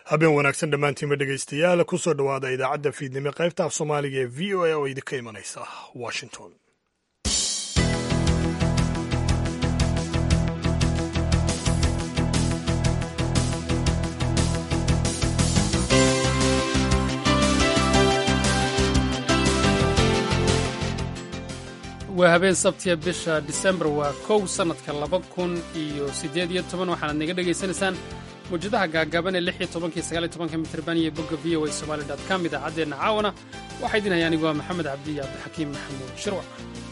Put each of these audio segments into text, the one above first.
habeen wanaagsan dhammaantiinba dhegaystayaal kusoo dhowaada idaacadda fiidnimo qaybta af soomaaliga ee v o a oo idinka imanaysa washington waa habeen sabtiya bisha disembar waa kow sannadka laba kun iyo siddeed iyo toban waxaanaad naga dhegaysanaysaan mawjadaha gaagaaban ee lix iyo tobankii sagaal iyo tobanka mitirban iyo bogga v o a somali dot com idaacaddeenna caawana waxaa idin haya anigu waa maxamed cabdi iyo cabdixakiim maxamuud shirwac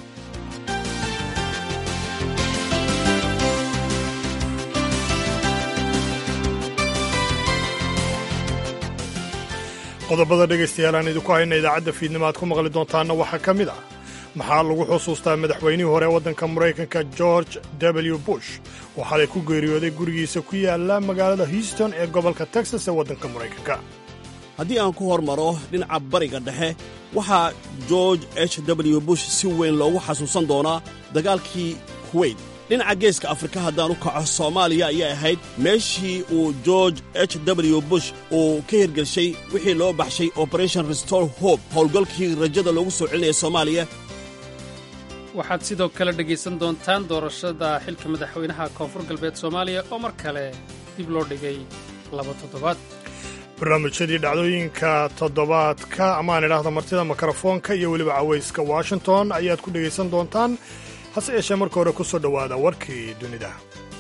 qodobada dhegaystayaal aan idinku hayna idaacadda fiidnimo aad ku maqli doontaanna waxaa ka mid ah maxaa lagu xusuustaa madaxweynihii hore waddanka maraykanka george w bush oo xalay ku geeriyooday gurigiisa ku yaalla magaalada houston ee gobolka texas ee waddanka maraykanka haddii aan ku hormaro dhinaca bariga dhexe waxaa george h w bush si weyn loogu xasuusan doonaa dagaalkii kuweyt dhinaca geeska afrika haddaan u kaco soomaaliya ayay ahayd meeshii uu george h w bush uu ka hirgelshay wixii loo baxshay operation restore hope howlgalkii rajada loogu soo celinaya soomaaliya waxaad sidoo kale dhegaysan doontaan doorashada xilka madaxweynaha koonfur galbeed soomaaliya oo mar kale dib loo dhigay laba toddobaad barnaamijyadii dhacdooyinka toddobaadka amaan idhaahda martida mikrofoonka iyo weliba cawayska washington ayaad ku dhegaysan doontaan hase yeeshee marka hore ku soo dhowaada warkii dunida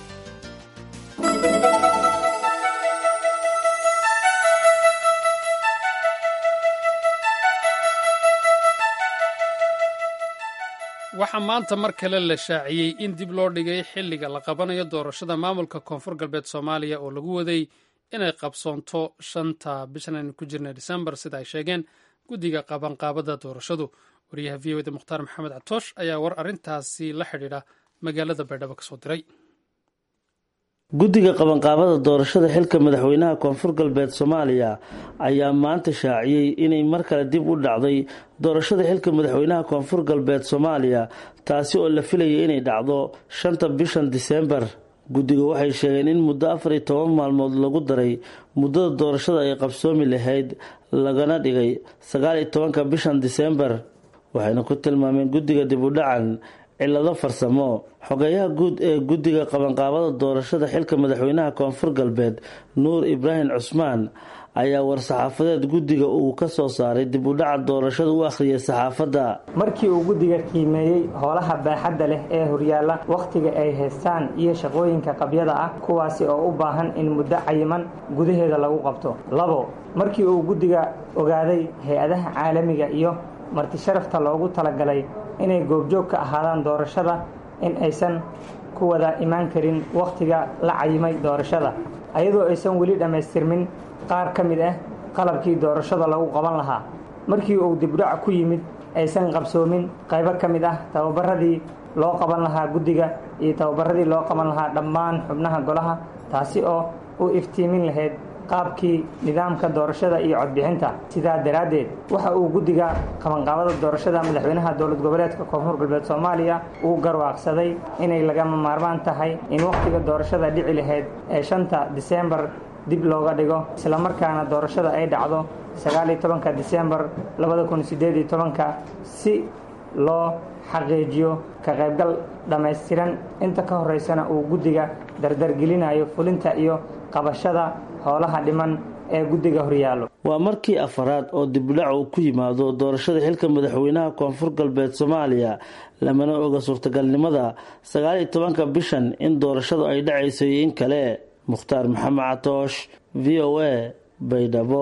waxaa maanta mar kale la shaaciyey in dib loo dhigay xilliga la qabanayo doorashada maamulka koonfur galbeed soomaaliya oo lagu waday inay qabsoonto shanta bishan aynu ku jirnay disembar sida ay sheegeen guddiga qabanqaabada doorashadu wariyaha v o da mukhtaar maxamed catoosh ayaa war arrintaasi la xidhiidha magaalada baydhabo ka soo diray guddiga qabanqaabada doorashada xilka madaxweynaha koonfur galbeed soomaaliya ayaa maanta shaaciyey inay mar kale dib u dhacday doorashada xilka madaxweynaha koonfur galbeed soomaaliya taasi oo la filayay inay dhacdo shanta bishan diseembar guddiga waxay sheegeen in muddo afar iyo toban maalmood lagu daray muddada doorashada ay qabsoomi lahayd lagana dhigay sagaal iyo tobanka bishan diseembar waxayna ku tilmaameen guddiga dib u dhacan cilado farsamo xogeeyaha guud ee guddiga qabanqaabada doorashada xilka madaxweynaha koonfur galbeed nuur ibraahim cusmaan ayaa war-saxaafadeed guddiga uu ka soo saaray dib u dhaca doorashada u akhriyay saxaafadda markii uu guddiga qiimeeyey howlaha baaxadda leh ee horyaalla wakhtiga ay haystaan iyo shaqooyinka qabyada ah kuwaasi oo u baahan in muddo cayiman gudaheeda lagu qabto labo markii uu guddiga ogaaday hay-adaha caalamiga iyo martisharafta loogu talagalay inay goobjoog ka ahaadaan doorashada in aysan ku wada imaan karin wakhtiga la cayimay doorashada ayadoo aysan weli dhammaystirmin qaar ka mid ah qalabkii doorashada lagu qaban lahaa markii uu dibdhac ku yimid aysan qabsoomin qaybo ka mid ah tababaradii loo qaban lahaa guddiga iyo tababaradii loo qaban lahaa dhammaan xubnaha golaha taasi oo u iftiimin lahayd qaabkii nidaamka doorashada iyo codbixinta sidaa daraaddeed waxa uu guddiga qabanqaabada doorashada madaxweynaha dowlad goboleedka koonfur galbeed soomaaliya uu garwaaqsaday inay lagama maarmaan tahay in wakhtiga doorashada dhici lahayd ee shanta diseembar dib looga dhigo islamarkaana doorashada ay dhacdo sagaal iyo tobanka diseembar labada kun sideed iyo tobanka si loo xaqiijiyo ka qaybgal dhammaystiran inta ka horeysana uu guddiga dardargelinayo fulinta iyo qabashada howlaha dhiman ee guddiga horyaallo waa markii afaraad oo dibudhac uu ku yimaado doorashada xilka madaxweynaha koonfur galbeed soomaaliya lamana oga suurtagalnimada sagaal iyo tobanka bishan in doorashadu ay dhacayso iyo in kale mukhtaar maxamed catoosh v o a baydhabo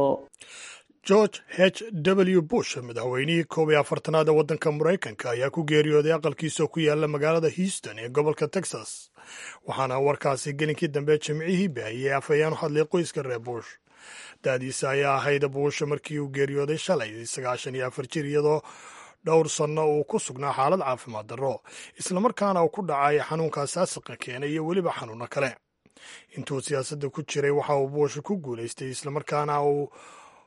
george h w bush madaxweynihii koob iyo afartanaad ee waddanka maraykanka ayaa ku geeriyooday aqalkiisaoo ku yaalla magaalada houston ee gobolka texas waxaana warkaasi gelinkii dambe jimcihii baahiyey afhayeen u hadlay qoyska reer bush da-diisa ayaa ahayd bush markii uu geeriyooday shalay sagaashan iyo afar jir iyadoo dhowr sanno uu ku sugnaa xaalad caafimaad darro islamarkaana uu ku dhacay xanuunkaas aasiqa keenay iyo weliba xanuuno kale intuu siyaasadda ku jiray waxa uu bush ku guulaystay islamarkaana uu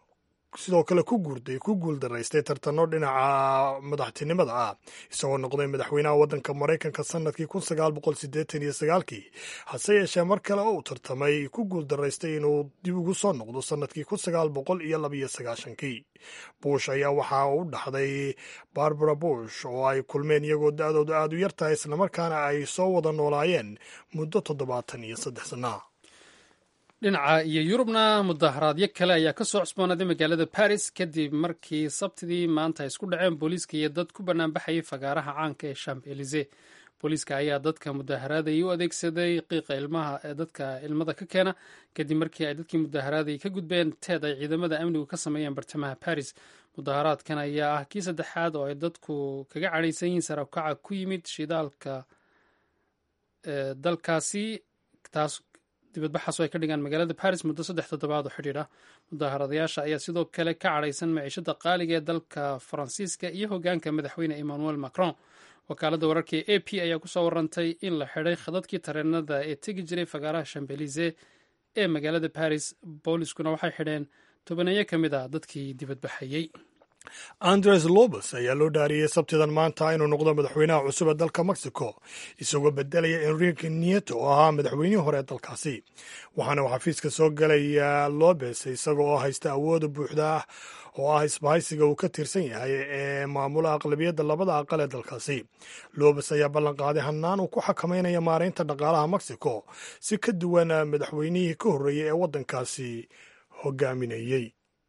sidoo kale ku guurday ku guuldaraystay tartano dhinaca madaxtinimada ah isagoo noqday madaxweynaha waddanka maraykanka sanadkii kun sagaal boqol sideetan iyo sagaalkii hase yeeshee mar kale oo uu tartamay ku guuldaraystay inuu dib ugu soo noqdo sanadkii kun sagaal boqol iyo labiyo sagaashankii bush ayaa waxaa u dhaxday barbara bush oo ay kulmeen iyagoo da-doodu aada u yartahay islamarkaana ay soo wada noolaayeen muddo toddobaatan iyo saddex sannaha dhinaca iyo yurubna mudaharaadyo kale ayaa ka soo cusboonaaday magaalada baris kadib markii sabtidii maanta ay isku dhaceen booliiska iyo dad ku banaanbaxayay fagaaraha caanka ee champ elize booliiska ayaa dadka mudaharaadayay u adeegsaday qiiqa ilmaha ee dadka ilmada ka keena kadib markii ay dadkii mudaharaadayay ka gudbeen teed ay ciidamada amnigu ka sameeyeen bartamaha baris mudaharaadkan ayaa ah kii saddexaad oo ay dadku kaga cadhaysan yihiin sarabkaca ku yimid shidaalka dalkaasi taas dibadbaxaasoo ay ka dhigaan magaalada baris muddo saddex toddobaad oo xidhiidh ah mudaharadayaasha ayaa sidoo kale ka cadhaysan maciishada qaaliga ee dalka faransiiska iyo hogaanka madaxweyne emmanuel macron wakaaladda wararka ee a p ayaa kusoo warantay in la xidhay khadadkii tareenada ee tegi jiray fagaaraha shambelize ee magaalada baris booliskuna waxay xidheen tobaneeyo ka mid a dadkii dibadbaxayey andres lobes ayaa loo dhaariyey sabtidan maanta inuu noqdo madaxweynaha cusub ee dalka mexico isagoo bedelaya enrique nieto oo ahaa madaxweynihii hore ee dalkaasi waxaana uu xafiiska soo gelaya lobes isaga oo haysta awooda buuxda ah oo ah isbahaysiga uu ka tirsan yahay ee maamula aqlabiyadda labada aqal ee dalkaasi lobes ayaa ballanqaaday hannaan uu ku xakameynaya maaraynta dhaqaalaha mexico si ka duwan madaxweynihii ka horreeyey ee waddankaasi hogaaminayey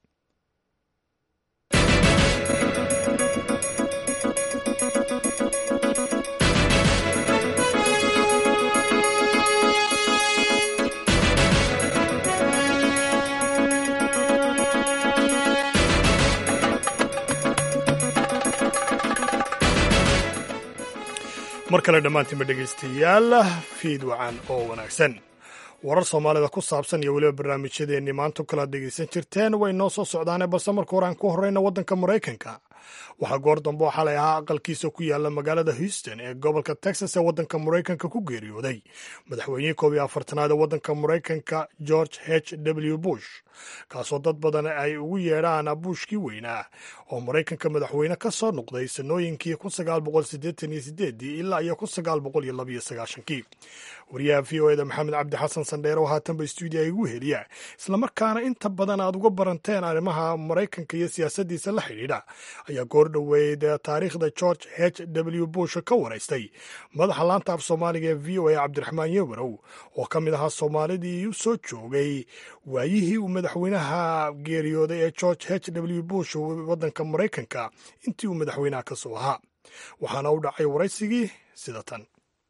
mar kale dhammaantiinba dhegaystayaal fiid wacan oo wanaagsan warar soomaalida ku saabsan iyo weliba barnaamijyadeennii maanta kalaad dhegaysan jirteen way noo soo socdaane balse marka hore aan ku horreyna waddanka maraykanka waxaa goor dambe oo xalay ahaa aqalkiisa ku yaala magaalada houston ee gobolka texas ee waddanka maraykanka ku geeriyooday madaxweynihii koob iyo afartanaad ee waddanka maraykanka george h w bush kaasoo dad badan ay ugu yeedhaan buushkii weynaa oo maraykanka madaxweyne ka soo noqday sanooyinkii ilaa iyo kii wariyaha v o eda maxamed cabdi xasan sandheere oo haatanba stuudiya igu heliya islamarkaana inta badan aad uga baranteen arrimaha maraykanka iyo siyaasaddiisa la xidhiidha ayaa goor dhoweyd taariikhda george h w bush ka waraystay madaxa laanta af soomaaliga ee v o a cabdiraxmaan yewarow oo ka mid ahaa soomaalidii u soo joogay waayihii uu madaxweynaha geeriyooday ee george h w bush waddanka maraykanka intii uu madaxweynaha ka soo ahaa waxaana u dhacay waraysigii sida tan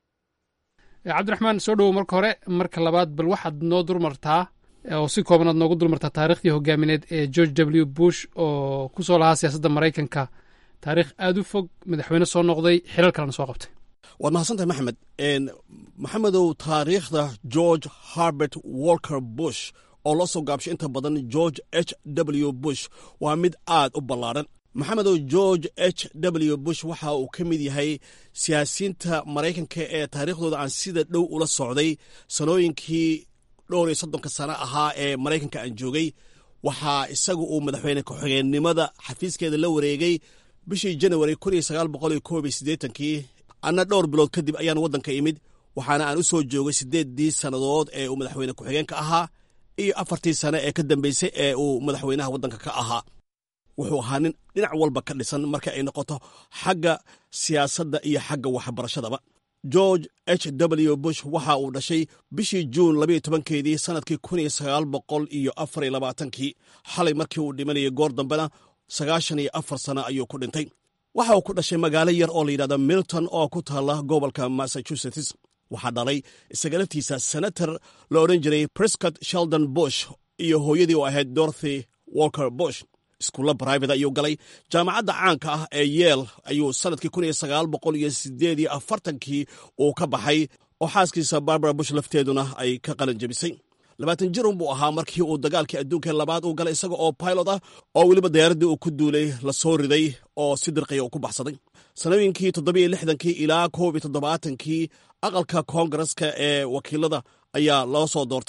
cabdiraxmaan soo dhowow marka hore marka labaad bal waxaad noo dulmartaa oo si koobanaad noogu dulmartaa taarikhdii hogaamineed ee george w bush oo ku soo lahaa siyaasadda maraykanka taarikh aada u fog madaxweyne soo noqday xilal kalena soo qabtay waad mahadsantahay maxamed maxamedow taariikhda george harbert walker bush oo loo soo gaabshay inta badan george h w bush waa mid aad u ballaadhan maxamedow george h w bush waxa uu ka mid yahay siyaasiyiinta maraykanka ee taariikhdooda aan sida dhow ula socday sanooyinkii dhowr iyo soddonka sano ahaa ee maraykanka aan joogay waxaa isagu uu madaxweyne ku-xigeenimada xafiiskeeda la wareegay bishii janawari kun iyo sagaal boqol iyo koob iyo siddeetankii anna dhowr bilood kadib ayaan waddanka imid waxaana aan u soo joogay siddeeddii sannadood ee uu madaxweyne ku-xigeenka ahaa iyo afartii sane ee ka dambeysay ee uu madaxweynaha waddanka ka ahaa wuxuu ahaa nin dhinac walba ka dhisan marka ay noqoto xagga siyaasadda iyo xagga waxbarashadaba george h w bush waxa uu dhashay bishii juun labayo tobankeedii sannadkii kun iyo sagaal boqol iyo afar iyo labaatankii xalay markii uu dhimanayay goor dambena sagaashan iyo afar sano ayuu ku dhintay waxa uu ku dhashay magaalo yar oo layidhahdo milton oo ku taalla gobolka massachusetts waxaa dhalay isaga laftiisa senator la odhan jiray prescott sheldon bush iyo hooyadii oo ahayd dorothy walker bush iskuulla brivate ayuu galay jaamacadda caanka ah ee yeel ayuu sannadkii kun iyo sagaal boqol iyo sideed iyo afartankii uu ka baxay oo xaaskiisa barbara bush lafteeduna ay ka qalan jebisay labaatan jirun buu ahaa markii uu dagaalkii adduunka labaad uu galay isaga oo pilot ah oo weliba diyaaraddii uu ku duulay la soo riday oo si dirqiya uu ku baxsaday sanooyinkii toddobiyo lixdankii ilaa koob iyo toddobaatankii aqalka koongareska ee wakiilada ayaa loo soo doortay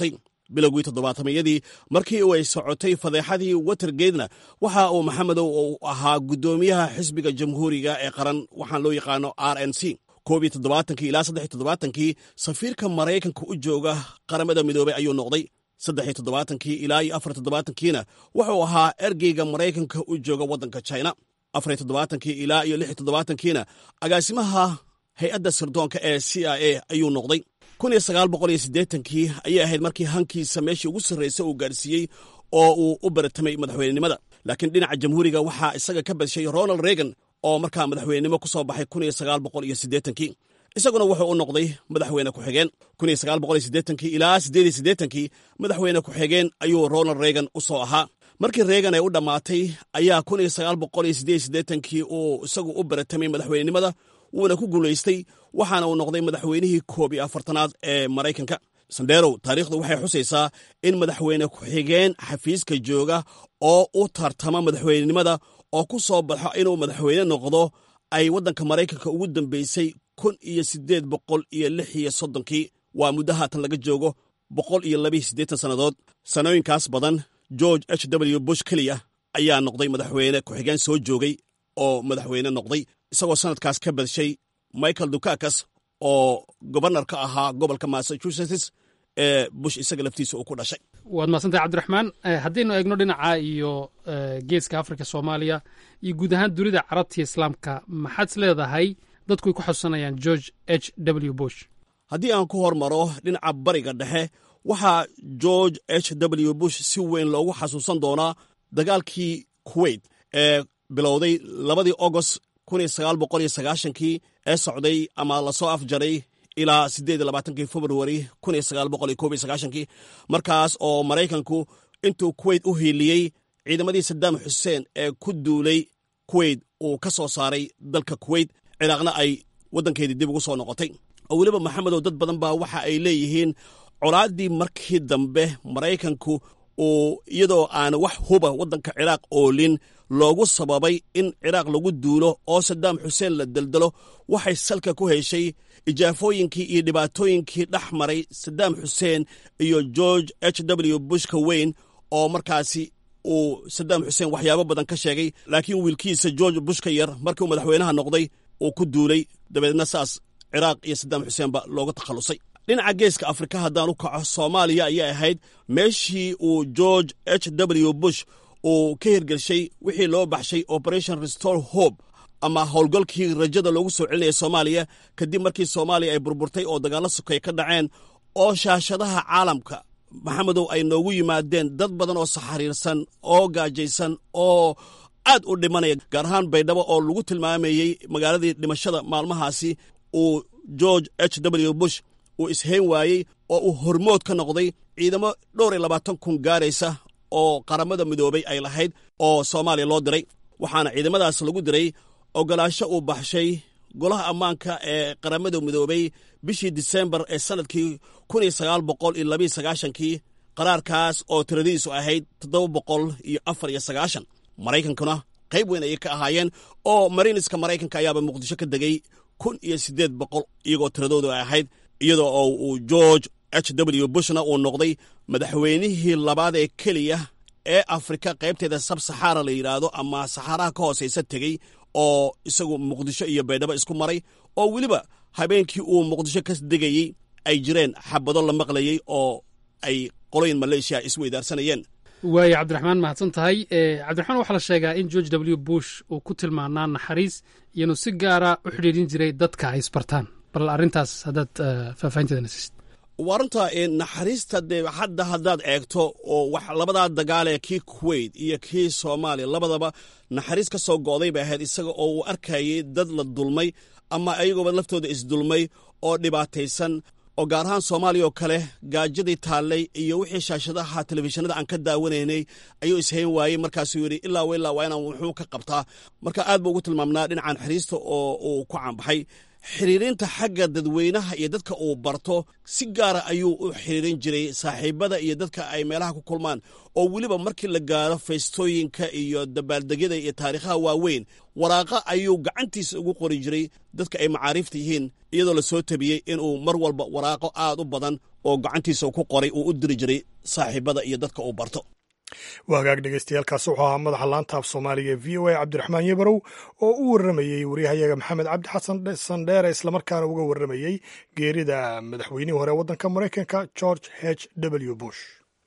bilowgii toddobaatameyadii markii uu ay socotay fadeexadii watergeedna waxa uu maxamedow uu ahaa guddoomiyaha xisbiga jamhuuriga ee qaran waxaan loo yaqaano r n c koob iyo toddobaatankii ilaa saddex iyo toddobaatankii safiirka maraykanka u jooga qaramada midoobey ayuu noqday saddex iyo toddobaatankii ilaa iyo afar toddobaatankiina wuxuu ahaa ergeyga maraykanka u jooga waddanka china afar iyo toddobaatankii ilaa iyo lix iyo toddobaatankiina agaasimaha hay-adda sirdoonka ee c i a ayuu noqday kun iyo sagaal boqol iyo siddeetankii ayay ahayd markii hankiisa meeshii ugu sarraysa uu gaadhsiiyey oo uu u baratamay madaxweynenimada laakiin dhinaca jamhuuriga waxaa isaga ka badshay ronald reagan oo markaa madaxweynenimo ku soo baxay kun iyo sagaal boqol iyo siddeetankii isaguna wuxuu u noqday madaxweyne ku-xigeen kun iyo sagaal boqol iyo siddeetankii ilaa siddeed iyo siddeetankii madaxweyne ku-xigeen ayuu ronald reagan u soo ahaa markii reagan ay u dhammaatay ayaa kun iyo sagaal boqol iyo siddeed iyo siddeetankii uu isagu u baratamay madaxweynenimada wuuna ku guulaystay waxaana uu noqday madaxweynihii koob iyo afartanaad ee maraykanka sandherow taariikhdu waxay xusaysaa in madaxweyne ku-xigeen xafiiska jooga oo u tartama madaxweynenimada oo ku soo baxo inuu madaxweyne noqdo ay waddanka maraykanka ugu dambeysay kun iyo siddeed boqol iyo lix iyo soddonkii waa muddo haatan laga joogo boqol iyo labiiyo siddeetan sannadood sannooyinkaas badan george h w bush keliya ayaa noqday madaxweyne ku-xigeen soo joogay oo madaxweyne noqday isagoo sannadkaas ka badshay michael dukakas oo gobarnar ka ahaa gobolka massachusetts ee bush isaga laftiisa uu ku dhashay waad mahadsantahay cabdiraxmaan haddaynu eegno dhinaca iyo geeska afrika soomaaliya iyo guud ahaan dunida carabtiya islaamka maxaad is leedahay dadku ay ku xasuusanayaan george h w bush haddii aan ku hormaro dhinaca bariga dhexe waxaa george h w bush si weyn loogu xasuusan doonaa dagaalkii kuwait ee bilowday labadii agost kun iyo sagaal boqol iyo sagaashankii ee socday ama lasoo afjaray ilaa siddeed iyo labaatankii februari kun iyo sagaal boqol iyo koob iyo sagaashankii markaas oo maraykanku intuu kuwait u hiiliyey ciidamadii sadaam xuseen ee ku duulay kuwait uu ka soo saaray dalka kuwait ciraaqna ay waddankeedii dib ugu soo noqotay oo weliba maxamedow dad badan baa waxa ay leeyihiin colaaddii markii dambe maraykanku uu iyadoo aan wax huba waddanka ciraaq oolin loogu sababay in ciraaq lagu duulo oo sadaam xuseen la deldelo waxay salka ku heshay ijaafooyinkii iyo dhibaatooyinkii dhex maray sadaam xuseen iyo george h w bushka weyn oo markaasi uu sadaam xuseen waxyaabo badan ka sheegay laakiin wiilkiisa george bushka yar markiiuu madaxweynaha noqday uu ku duulay dabeedna saas ciraaq iyo sadaam xuseenba looga takhallusay dhinaca geeska afrika haddaan u kaco soomaaliya ayay ahayd meeshii uu george h w bush uu ka hirgelshay wixii loo baxshay operation restore hope ama howlgalkii rajada loogu soo celinaya soomaaliya kadib markii soomaaliya ay burburtay oo dagaallo sokay ka dhaceen oo shaashadaha caalamka maxamedow ay noogu yimaadeen dad badan oo saxariirsan oo gaajaysan oo aad u dhimanaya gaar ahaan baydhabo oo lagu tilmaamayey magaaladii dhimashada maalmahaasi uu george h w bush uu ishayn waayey oo uu hormood ka noqday ciidamo dhowr iyo labaatan kun gaaraysa oo qaramada midoobay ay lahayd oo soomaaliya loo diray waxaana ciidamadaas lagu diray ogolaasho uu baxshay golaha ammaanka ee qaramada midoobay bishii disembar ee sannadkii kun iyo sagaal boqol iyo labiiyo sagaashankii qaraarkaas oo tiradiisu ahayd toddoba boqol iyo afar iyo sagaashan maraykankuna qayb weyn ayay ka ahaayeen oo mariiniska maraykanka ayaaba muqdisho ka degay kun iyo siddeed boqol iyagoo tiradoodu ay ahayd iyadoo oo uu george h w bushna uu noqday madaxweynihii labaad ee keliya ee afrika qaybteeda sab saxaara la yidhaahdo ama saxaaraha ka hoosaysa tegey oo isagu muqdisho iyo baydhabo isku maray oo weliba habeenkii uu muqdisho ka degayey ay jireen xabado la maqlayey oo ay qoloyin maleeshiya isweydaarsanayeen waaya cabdiraxmaan mahadsan tahay cabdiraxmaan waxaa la sheegaa in george w bush uu ku tilmaanaa naxariis iyanu si gaara u xidhiidhin jiray dadka ay isbartaan bal arrintaas haddaad faahfaahinteedana siisid waa runta naxariista dee hadda haddaad eegto oo wax labadaa dagaalee kii kuwait iyo kii soomaaliya labadaba naxariis ka soo go'day bay ahayd isaga oo uu arkayay dad la dulmay ama ayagooba laftooda isdulmay oo dhibaataysan oo gaar ahaan soomaaliya oo kale gaajadii taallay iyo wixii shaashadaha telefishinada aan ka daawanaynay ayuu ishayn waayey markaasuu yidhi ilaa wa ilaa waa inaan wuxuu ka qabtaa marka aad buu ugu tilmaamnaa dhinacan naxariista oo uu ku caanbaxay xiriirinta xagga dadweynaha iyo dadka uu barto si gaara ayuu u xiriirin jiray saaxiibada iyo dadka ay meelaha ku kulmaan oo weliba markii la gaaro feystooyinka iyo dabaaldegyada iyo taariikhaha waaweyn waraaqa ayuu gacantiisa ugu qori jiray dadka ay macaariifta yihiin iyadoo la soo tabiyey inuu mar walba waraaqo aad u badan oo gacantiisa ku qoray uu u diri jiray saaxiibada iyo dadka uu barto waa hagaag dhegeystayaaalkaasi wuxuu ahaa madaxa laanta af soomaaliga v o a cabdiraxmaan yabarow oo u warramayey waryahayaga maxamed cabdi xasan sandheere islamarkaana uga warramayey geerida madaxweynihii hore waddanka maraykanka george h w bush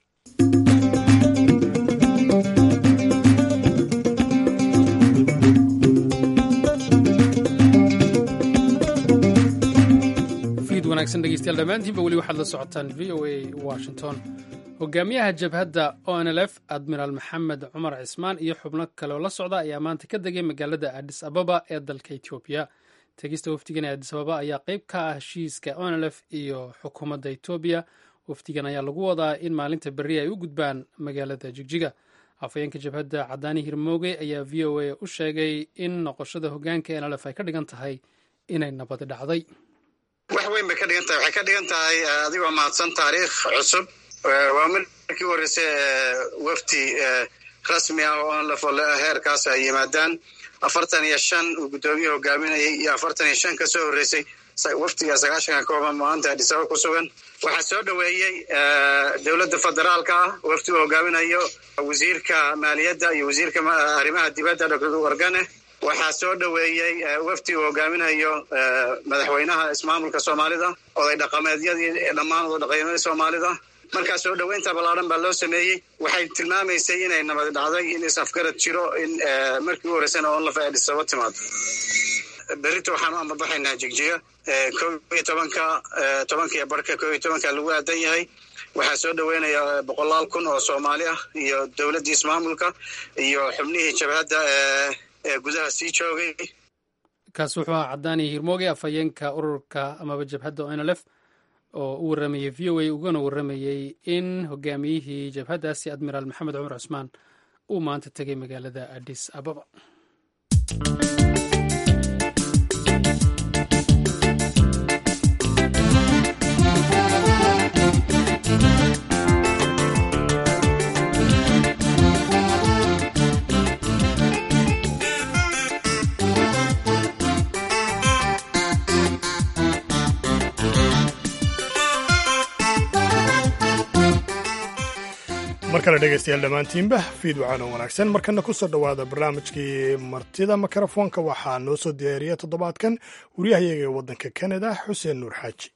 fiid wanaagsan dhegeystayaal dhammaantiinba weli waxaad la socotaan v o a washington hogaamiyaha jabhadda o n l f admiraal maxamed cumar cismaan iyo xubno kaleoo la socda ayaa maanta ka degay magaalada adis ababa ee dalka etoobiya tegista wafdigan ee adis ababa ayaa qeyb ka ah heshiiska o n l f iyo xukuumadda etoobiya wafdigan ayaa lagu wadaa in maalinta berri ay u gudbaan magaalada jigjiga afhayeenka jabhadda cadaani hirmooge ayaa v o a u sheegay in noqoshada hogaanka n l f ay ka dhigan tahay inay nabadi dhacday wax weyn bay ka dhigan tahay waxay ka dhigan tahay adigoo mahadsan taariikh cusub waa markii horeyse wafdi rasmi ah oo aan lafo heerkaas ay yimaadaan afartan iyo shan uu guddoomiye hogaaminayay iyo afartan iyo shan ka soo horreysay wafdiga sagaashanka kooban maanta adisaba ku sugan waxaa soo dhoweeyey dowladda federaalka ah wafdi uu hogaaminayo wasiirka maaliyadda iyo wasiirka arrimaha dibadda dr wargane waxaa soo dhoweeyey wafdi uu hogaaminayo madaxweynaha ismaamulka soomaalida oday dhaqameedyadii dhammaan oday dhaqameedyadii soomaalida markaa soo dhoweynta ballaaran baa loo sameeyey waxay tilmaamaysay inay nabad dhacday in is-afgarad jiro in markii u horeysana onlaf ay dhisabo timaado berrita waxaan u ambabaxaynaa jigjiga ko iyo tobanka tobanka iyo barhka ko iyo tobanka lagu aadan yahay waxaa soo dhoweynaya boqolaal kun oo soomaali ah iyo dowladdii ismaamulka iyo xubnihii jabhadda ee gudaha sii joogay kaasi wuxuu ahaa cadaani hirmooge afhayeenka ururka amaba jabhadda o n l f oo u warramayey v o a ugana warramayey in hogaamiyihii jabhaddaasi admiraal maxamed cumar cusmaan uu maanta tegay magaalada adis ababa mar kale dhegaystayaal dhammaantiinba fiid waxaana wanaagsan markana ku soo dhowaada barnaamijkii martida mikrofoonka waxaa noo soo diyaariya toddobaadkan waryahayaga ee waddanka kanada xuseen nuur xaaji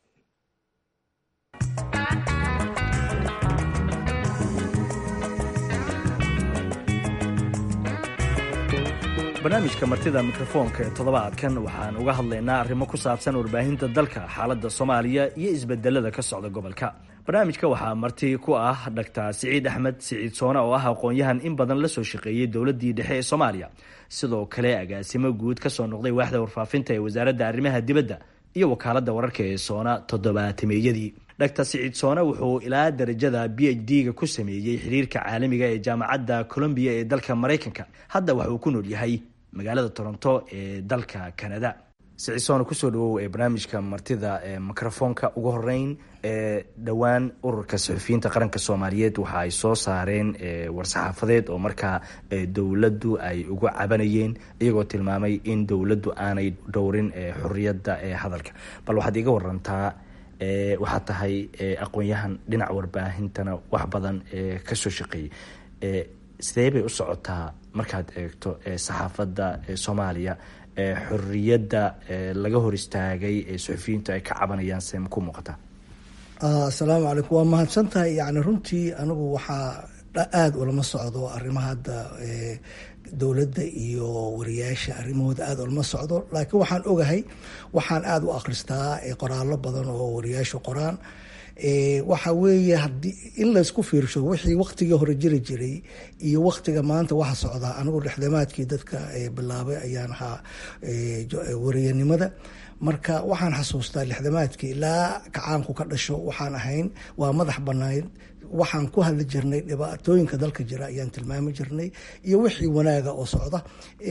barnaamijka martida mikrofoonka ee toddobaadkan waxaan uga hadlaynaa arrimo ku saabsan warbaahinta dalka xaaladda soomaaliya iyo isbedelada ka socda gobolka barnaamijka waxaa marti ku ah dhaktar siciid axmed siciid soone oo ah aqoon-yahan in badan la soo shaqeeyey dowladdii dhexe ee soomaaliya sidoo kale agaasimo guud ka soo noqday waaxda warfaafinta ee wasaaradda arrimaha dibadda iyo wakaaladda wararka ee soona toddobaatameeyadii dhaktar siciid soone wuxuu ilaa darajada b h d-ga ku sameeyey xiriirka caalamiga ee jaamacadda colombiya ee dalka maraykanka hadda waxa uu ku nool yahay magaalada toronto ee dalka canada siciid soone kusoo dhawow ee barnaamijka martida ee mikrofoonka ugu horeyn ee dhowaan ururka saxufiyiinta qaranka soomaaliyeed waxa ay soo saareen war-saxaafadeed oo markaa dowladdu ay uga cabanayeen iyagoo tilmaamay in dowladdu aanay dhowrin xoriyadda ee hadalka bal waxaad iga warantaa waxaad tahay aqoon-yahan dhinaca warbaahintana wax badan kasoo shaqeeyey sidee bay u socotaa markaad eegto saxaafadda soomaaliya xoriyadda laga hor istaagay ee suxufiyiintu ay ka cabanayaan see ma ku muuqataa asalaamu calaykum waa mahadsan tahay yani runtii anigu waxaa aada ulama socdo arrimaha hadda dowladda iyo wariyaasha arrimahooda aada ulama socdo laakiin waxaan ogahay waxaan aada u akhristaa qoraallo badan oo wariyaashu qoraan waxa weeye hadii in laysku fiirsho wixii waktigii hore jiri jiray iyo waktiga maanta waxa socdaa anigu dhexdamaadkii dadka bilaabay ayaan ahaa wariyanimada marka waxaan xasuustaa lixdamaadkii ilaa kacaanku ka dhasho waxaan ahayn waa madax banayd waxaan ku hadli jirnay dhibaatooyinka dalka jira ayaan tilmaami jirnay iyo wixii wanaaga oo socda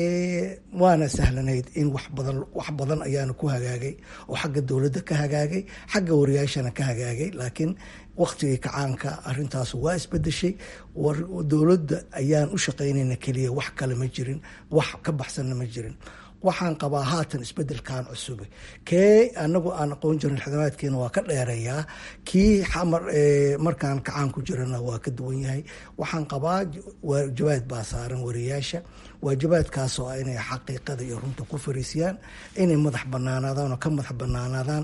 waana sahlanayd in wax badan wax badan ayaana ku hagaagay oo xagga dowladda ka hagaagay xagga wariyaashana ka hagaagay laakiin waktigii kacaanka arintaas waa isbedeshay dowladda ayaan u shaqaynayna keliya wax kale ma jirin wax ka baxsanna ma jirin waxaan qabaa haatan isbedelkan cusube kee anagu aan aqoon jirin xidamaadkeena waa ka dheereeyaa kii xamar markaan kacaan ku jirana waa ka duwan yahay waxaan qabaa waajibaad baa saaran wariyaasha waajibaadkaas oo ah inay xaqiiqada iyo runta ku fariisiyaan inay madax banaanaadaan oo ka madax banaanaadaan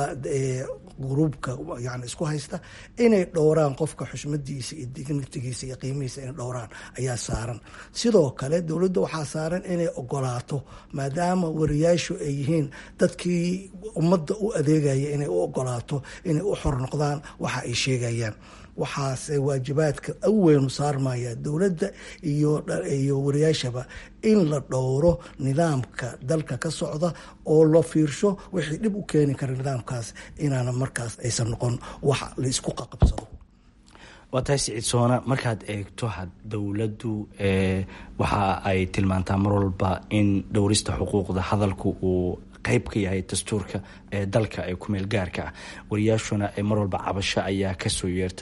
gruubka yani isku haysta inay dhowraan qofka xushmadiisa iyo dignitigiisa iyo qiimihiisa inay dhowraan ayaa saaran sidoo kale dowladda waxaa saaran inay ogolaato maadaama wariyaashu ay yihiin dadkii ummadda u adeegaya inay u ogolaato inay u xor noqdaan waxa ay sheegayaan waxaase waajibaadka aweynu saarmaya dowladda iyo wariyaashaba in la dhowro nidaamka dalka ka socda oo la fiirsho wixii dhib u keeni kara nidaamkaas inaana markaas aysan noqon wax la isku qaqabsado waa tahay siciid soona markaad eegto dowladdu waxa ay tilmaantaa mar walba in dhowrista xuquuqda hadalku uu qayb ka yahay dastuurka ee dalka ee kumeel gaarka ah wariyaashuna mar walba cabasho ayaa kasoo yeerta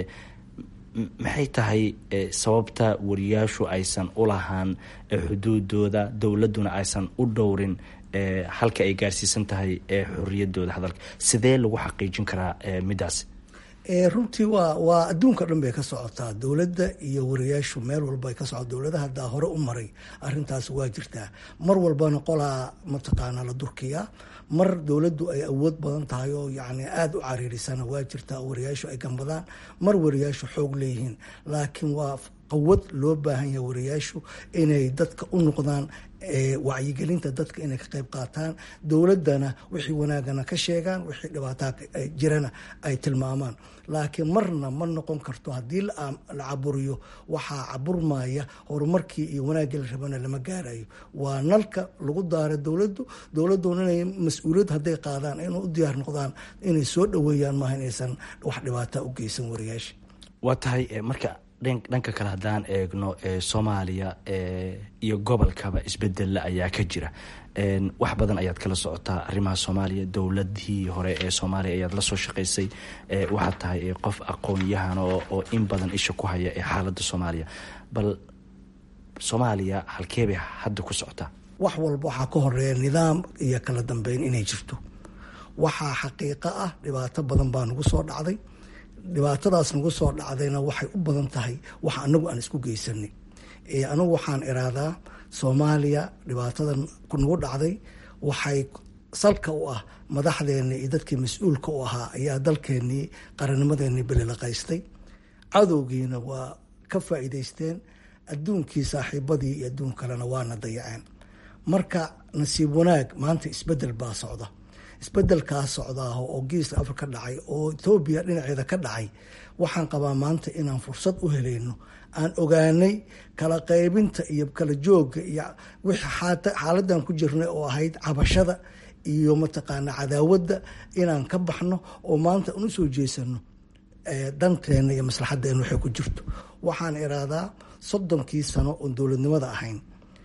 maxay tahay sababta wariyaashu aysan u lahaan xuduudooda dowladuna aysan u dhowrin halka ay gaarsiisan tahay xoriyadooda hadalka sidee lagu xaqiijin karaa midaas runtii waa waa adduunka dhan bay ka socotaa dowladda iyo wariyaashu meel walba ka socota dowladaha haddaa hore u maray arintaas waa jirtaa mar walbana qolaa mataqaana la durkiyaa mar dowladdu ay awood badan tahay oo yani aada u cariirisana waa jirtaa wariyaashu ay gambadaan mar wariyaashu xoog leeyihiin laakiin waa qawad loo baahan yahay wariyaashu inay dadka u noqdaan wacyigelinta dadka inay ka qayb qaataan dowladdana wixii wanaagana ka sheegaan wixii dhibaataa jirana ay tilmaamaan laakiin marna ma noqon karto haddii la caburiyo waxaa caburmaya horumarkii iyo wanaaggii la rabana lama gaarayo waa nalka lagu daara dowladdu dowladduna inay mas-uuliyad hadday qaadaan inay u diyaar noqdaan inay soo dhoweeyaan maaha inaysan wax dhibaata u geysan wariyaasha waa tahay marka dhanka kale haddaan eegno soomaaliya iyo gobolkaba isbedella ayaa ka jira wax badan ayaad kala socotaa arrimaha soomaaliya dowladii hore ee soomaaliya ayaad la soo shaqaysay waxaad tahay qof aqoon-yahan oo in badan isha ku haya ee xaaladda soomaaliya bal soomaaliya halkeebay hadda ku socotaa wax walba waxaa ka horeeya nidaam iyo kala dambeyn inay jirto waxaa xaqiiqo ah dhibaato badan baa nagu soo dhacday dhibaatadaas nagu soo dhacdayna waxay u badan tahay wax anagu aan isku geysanay anagu waxaan iraadaa soomaaliya dhibaatadan nagu dhacday waxay salka u ah madaxdeennii iyo dadkii mas-uulka u ahaa ayaa dalkeennii qarannimadeenii belilaqaystay cadowgiina waa ka faa'iidaysteen adduunkii saaxiibadii iyo adduun kalena waana dayaceen marka nasiib wanaag maanta isbedel baa socda isbedelkaa socdaah oo geeska afrika dhacay oo etoobiya dhinaceeda ka dhacay waxaan qabaa maanta inaan fursad u helayno aan ogaanay kala qaybinta iyo kala joogga iyo wixii xaaladan ku jirnay oo ahayd cabashada iyo mataqaana cadaawadda inaan ka baxno oo maanta aan usoo jeesano danteena iyo maslaxadeena waxay ku jirto waxaan iraadaa soddonkii sano oon dowladnimada ahayn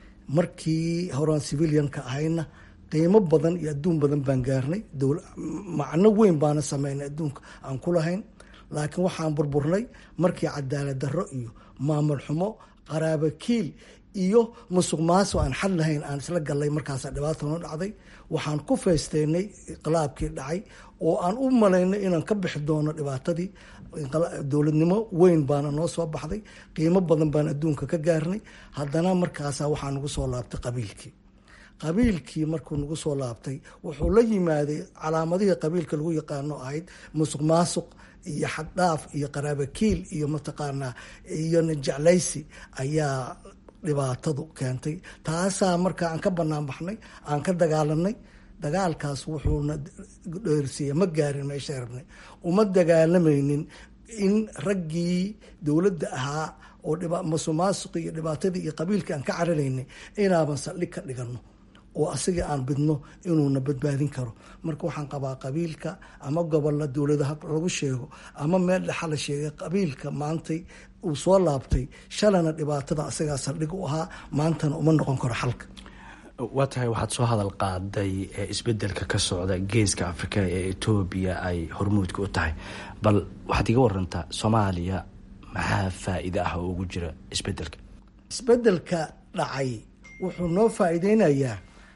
markii horaan civilianka ahayna qiimo badan iyo adduun badan baan gaarnay macno weyn baana sameynay adduunka aan ku lahayn laakiin waxaan burburnay markii cadaalad darro iyo maamul xumo qaraabo kiil iyo musuq maaso aan xad lahayn aan isla gallay markaasaa dhibaata noo dhacday waxaan ku faysteynay inqilaabkii dhacay oo aan u malaynay inaan ka bixi doono dhibaatadii dowladnimo weyn baana noo soo baxday qiimo badan baan adduunka ka gaarnay haddana markaasa waxaa nagu soo laabtay qabiilkii qabiilkii markuu nagu soo laabtay wuxuu la yimaaday calaamadihii qabiilka lagu yaqaano ahayd musuq maasuq iyo xaddhaaf iyo qaraabakiil iyo mataqaanaa iyo najeclaysi ayaa dhibaatadu keentay taasaa marka aan ka banaan baxnay aan ka dagaalanay dagaalkaas wuxuuna dheersiiya ma gaarin meesha rabnay uma dagaalamaynin in raggii dowladda ahaa oo masuqmaasuqi iyo dhibaatadii iyo qabiilkii aan ka cararaynay inaaban saldhig ka dhigano oo asaga aan bidno inuuna badbaadin karo marka waxaan qabaa qabiilka ama gobolla dowladaha lagu sheego ama meel dhexa la sheegay qabiilka maantay uu soo laabtay shalana dhibaatada asagaa saldhig u ahaa maantana uma noqon karo xalka waa tahay waxaad soo hadal qaaday isbedelka ka socda geeska afrika ee etoobiya ay hormuudka u tahay bal waxaad iga warantaa soomaaliya maxaa faa-iide ah oo ugu jira isbedelka isbedelka dhacay wuxuu noo faa-iideynayaa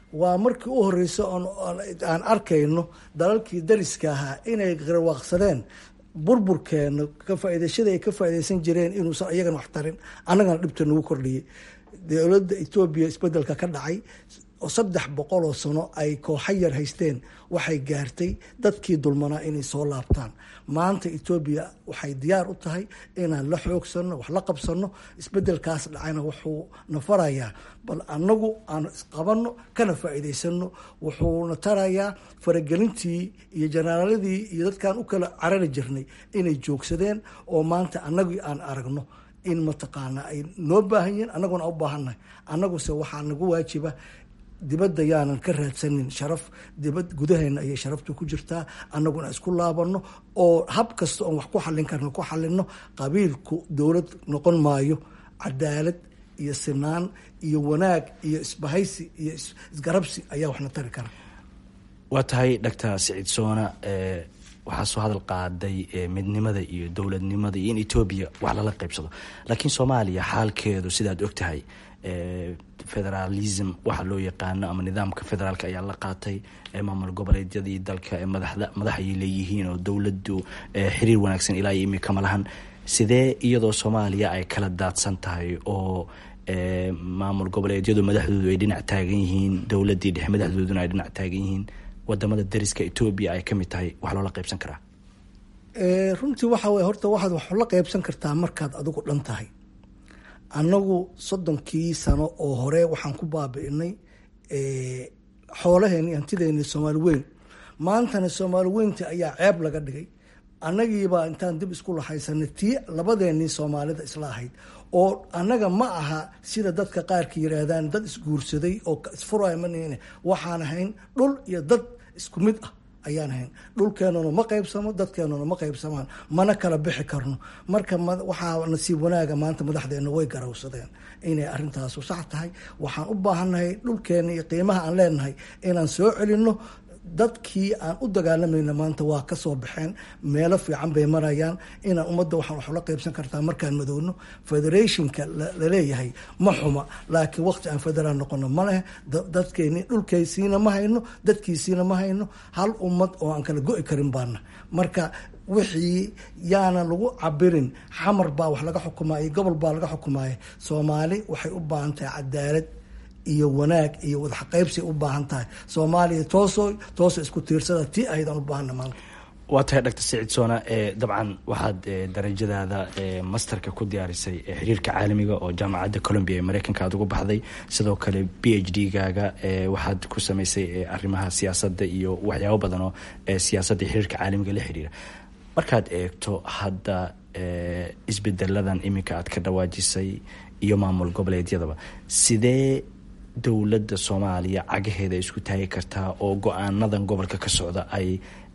waa markii u horeysa aan arkayno dalalkii dariska ahaa inay garwaaqsadeen burburkeena ka faaidashada ay ka faaideysan jireen inuusan iyagana wax tarin annagana dhibta nagu kordhiyay dowladda etoobiya isbedelka ka dhacay oo saddex boqol oo sano ay kooxa yar haysteen waxay gaartay dadkii dulmanaa inay soo laabtaan maanta etoobiya waxay diyaar u tahay inaan la xoogsano wax la qabsano isbedelkaas dhacayna wuxuu na farayaa bal annagu aan isqabanno kana faa'iidaysano wuxuuna tarayaa faragelintii iyo janaaladii iyo dadkaan u kala carari jirnay inay joogsadeen oo maanta annagii aan aragno in mataqaana ay noo baahan yihiin annaguna u baahannahay annaguse waxaa nagu waajiba dibadda yaanan ka raadsanin sharaf dibad gudaheena ayay sharaftu ku jirtaa annaguna isku laabano oo hab kasta oon wax ku xallin karno ku xalino qabiilku dowlad noqon maayo cadaalad iyo sinaan iyo wanaag iyo isbahaysi iyo isgarabsi ayaa waxna tari kara waa tahay doctor siciid soona waxaa soo hadal qaaday midnimada iyo dowladnimada iyo in etoobiya wax lala qaybsado laakiin soomaaliya xaalkeedu sidaad og tahay federalism waxa loo yaqaano ama nidaamka federaalk ayaa la qaatay maamul goboleedyadii dalka madax ayay leeyihiin oo dowladdu xiriir wanaagsan ilaa iyo imika ma lahan sidee iyadoo soomaaliya ay kala daadsan tahay oo maamul goboleedyadu madaxdoodu ay dhinac taagan yihiin dowladii dhexe madaxdooduna ay dhinac taagan yihiin wadamada dariska etoobiya ay kamid tahay wax loola qaybsan karaa runtii waxa wey horta waxaad wax la qaybsan kartaa markaad adigu dhan tahay annagu soddonkii sano oo hore waxaan ku baabi'inay xoolaheeni hantideeni soomaali weyn maantana soomaali weynta ayaa ceeb laga dhigay annagiibaa intaan dib isku lahaysanay tii labadeenii soomaalida isla ahayd oo annaga ma aha sida dadka qaarka yiraahdaan dad isguursaday oo isfuraya mann waxaan ahayn dhul iyo dad isku mid ah ayaan ahayn dhulkeenuna ma qaybsamo dadkeenuna ma qaybsamaan mana kala bixi karno marka waxaa nasiib wanaaga maanta madaxdeena way garawsadeen inay arintaasu sax tahay waxaan u baahannahay dhulkeena iyo qiimaha aan leenahay inaan soo celinno dadkii aan u dagaalamayna maanta waa ka soo baxeen meelo fiican bay marayaan inaan ummadda waxaan wax ula qaybsan kartaa markaan madowno federationka laleeyahay ma xuma laakiin waqti aan federaal noqono ma leh dadkeeni dhulkaysiina ma hayno dadkiisiina ma hayno hal ummad oo aan kala go-i karin baana marka wixii yaana lagu cabirin xamar baa wax laga xukumaya gobol baa laga xukumaya soomaali waxay u baahan tahay cadaalad iyo wanaag iyo wadaxaqaybsi u baahan tahay soomaaliya tooso tooso isku tiirsada tii ahaydaan u baahana maanta waa tahay doctor siciid soona dabcan waxaad darajadaada masterka ku diyaarisay xiriirka caalamiga oo jaamacadda colombia ee mareykanka aad ugu baxday sidoo kale b h d gaaga waxaad ku samaysay arrimaha siyaasadda iyo waxyaabo badan oo siyaasadda xiriirka caalamiga la xiriira markaad eegto hadda isbedeladan iminka aad ka dhawaajisay iyo maamul goboleedyadaba sidee dowladda soomaaliya cagaheeda isku taagi kartaa oo go-aanadan gobolka ka socda ay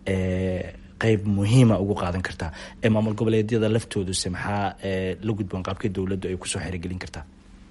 qeyb muhiima ugu qaadan kartaa ee maamul goboleedyada laftooduse maxaa la gudboon qaabkii dowladdu ay kusoo xerogelin kartaa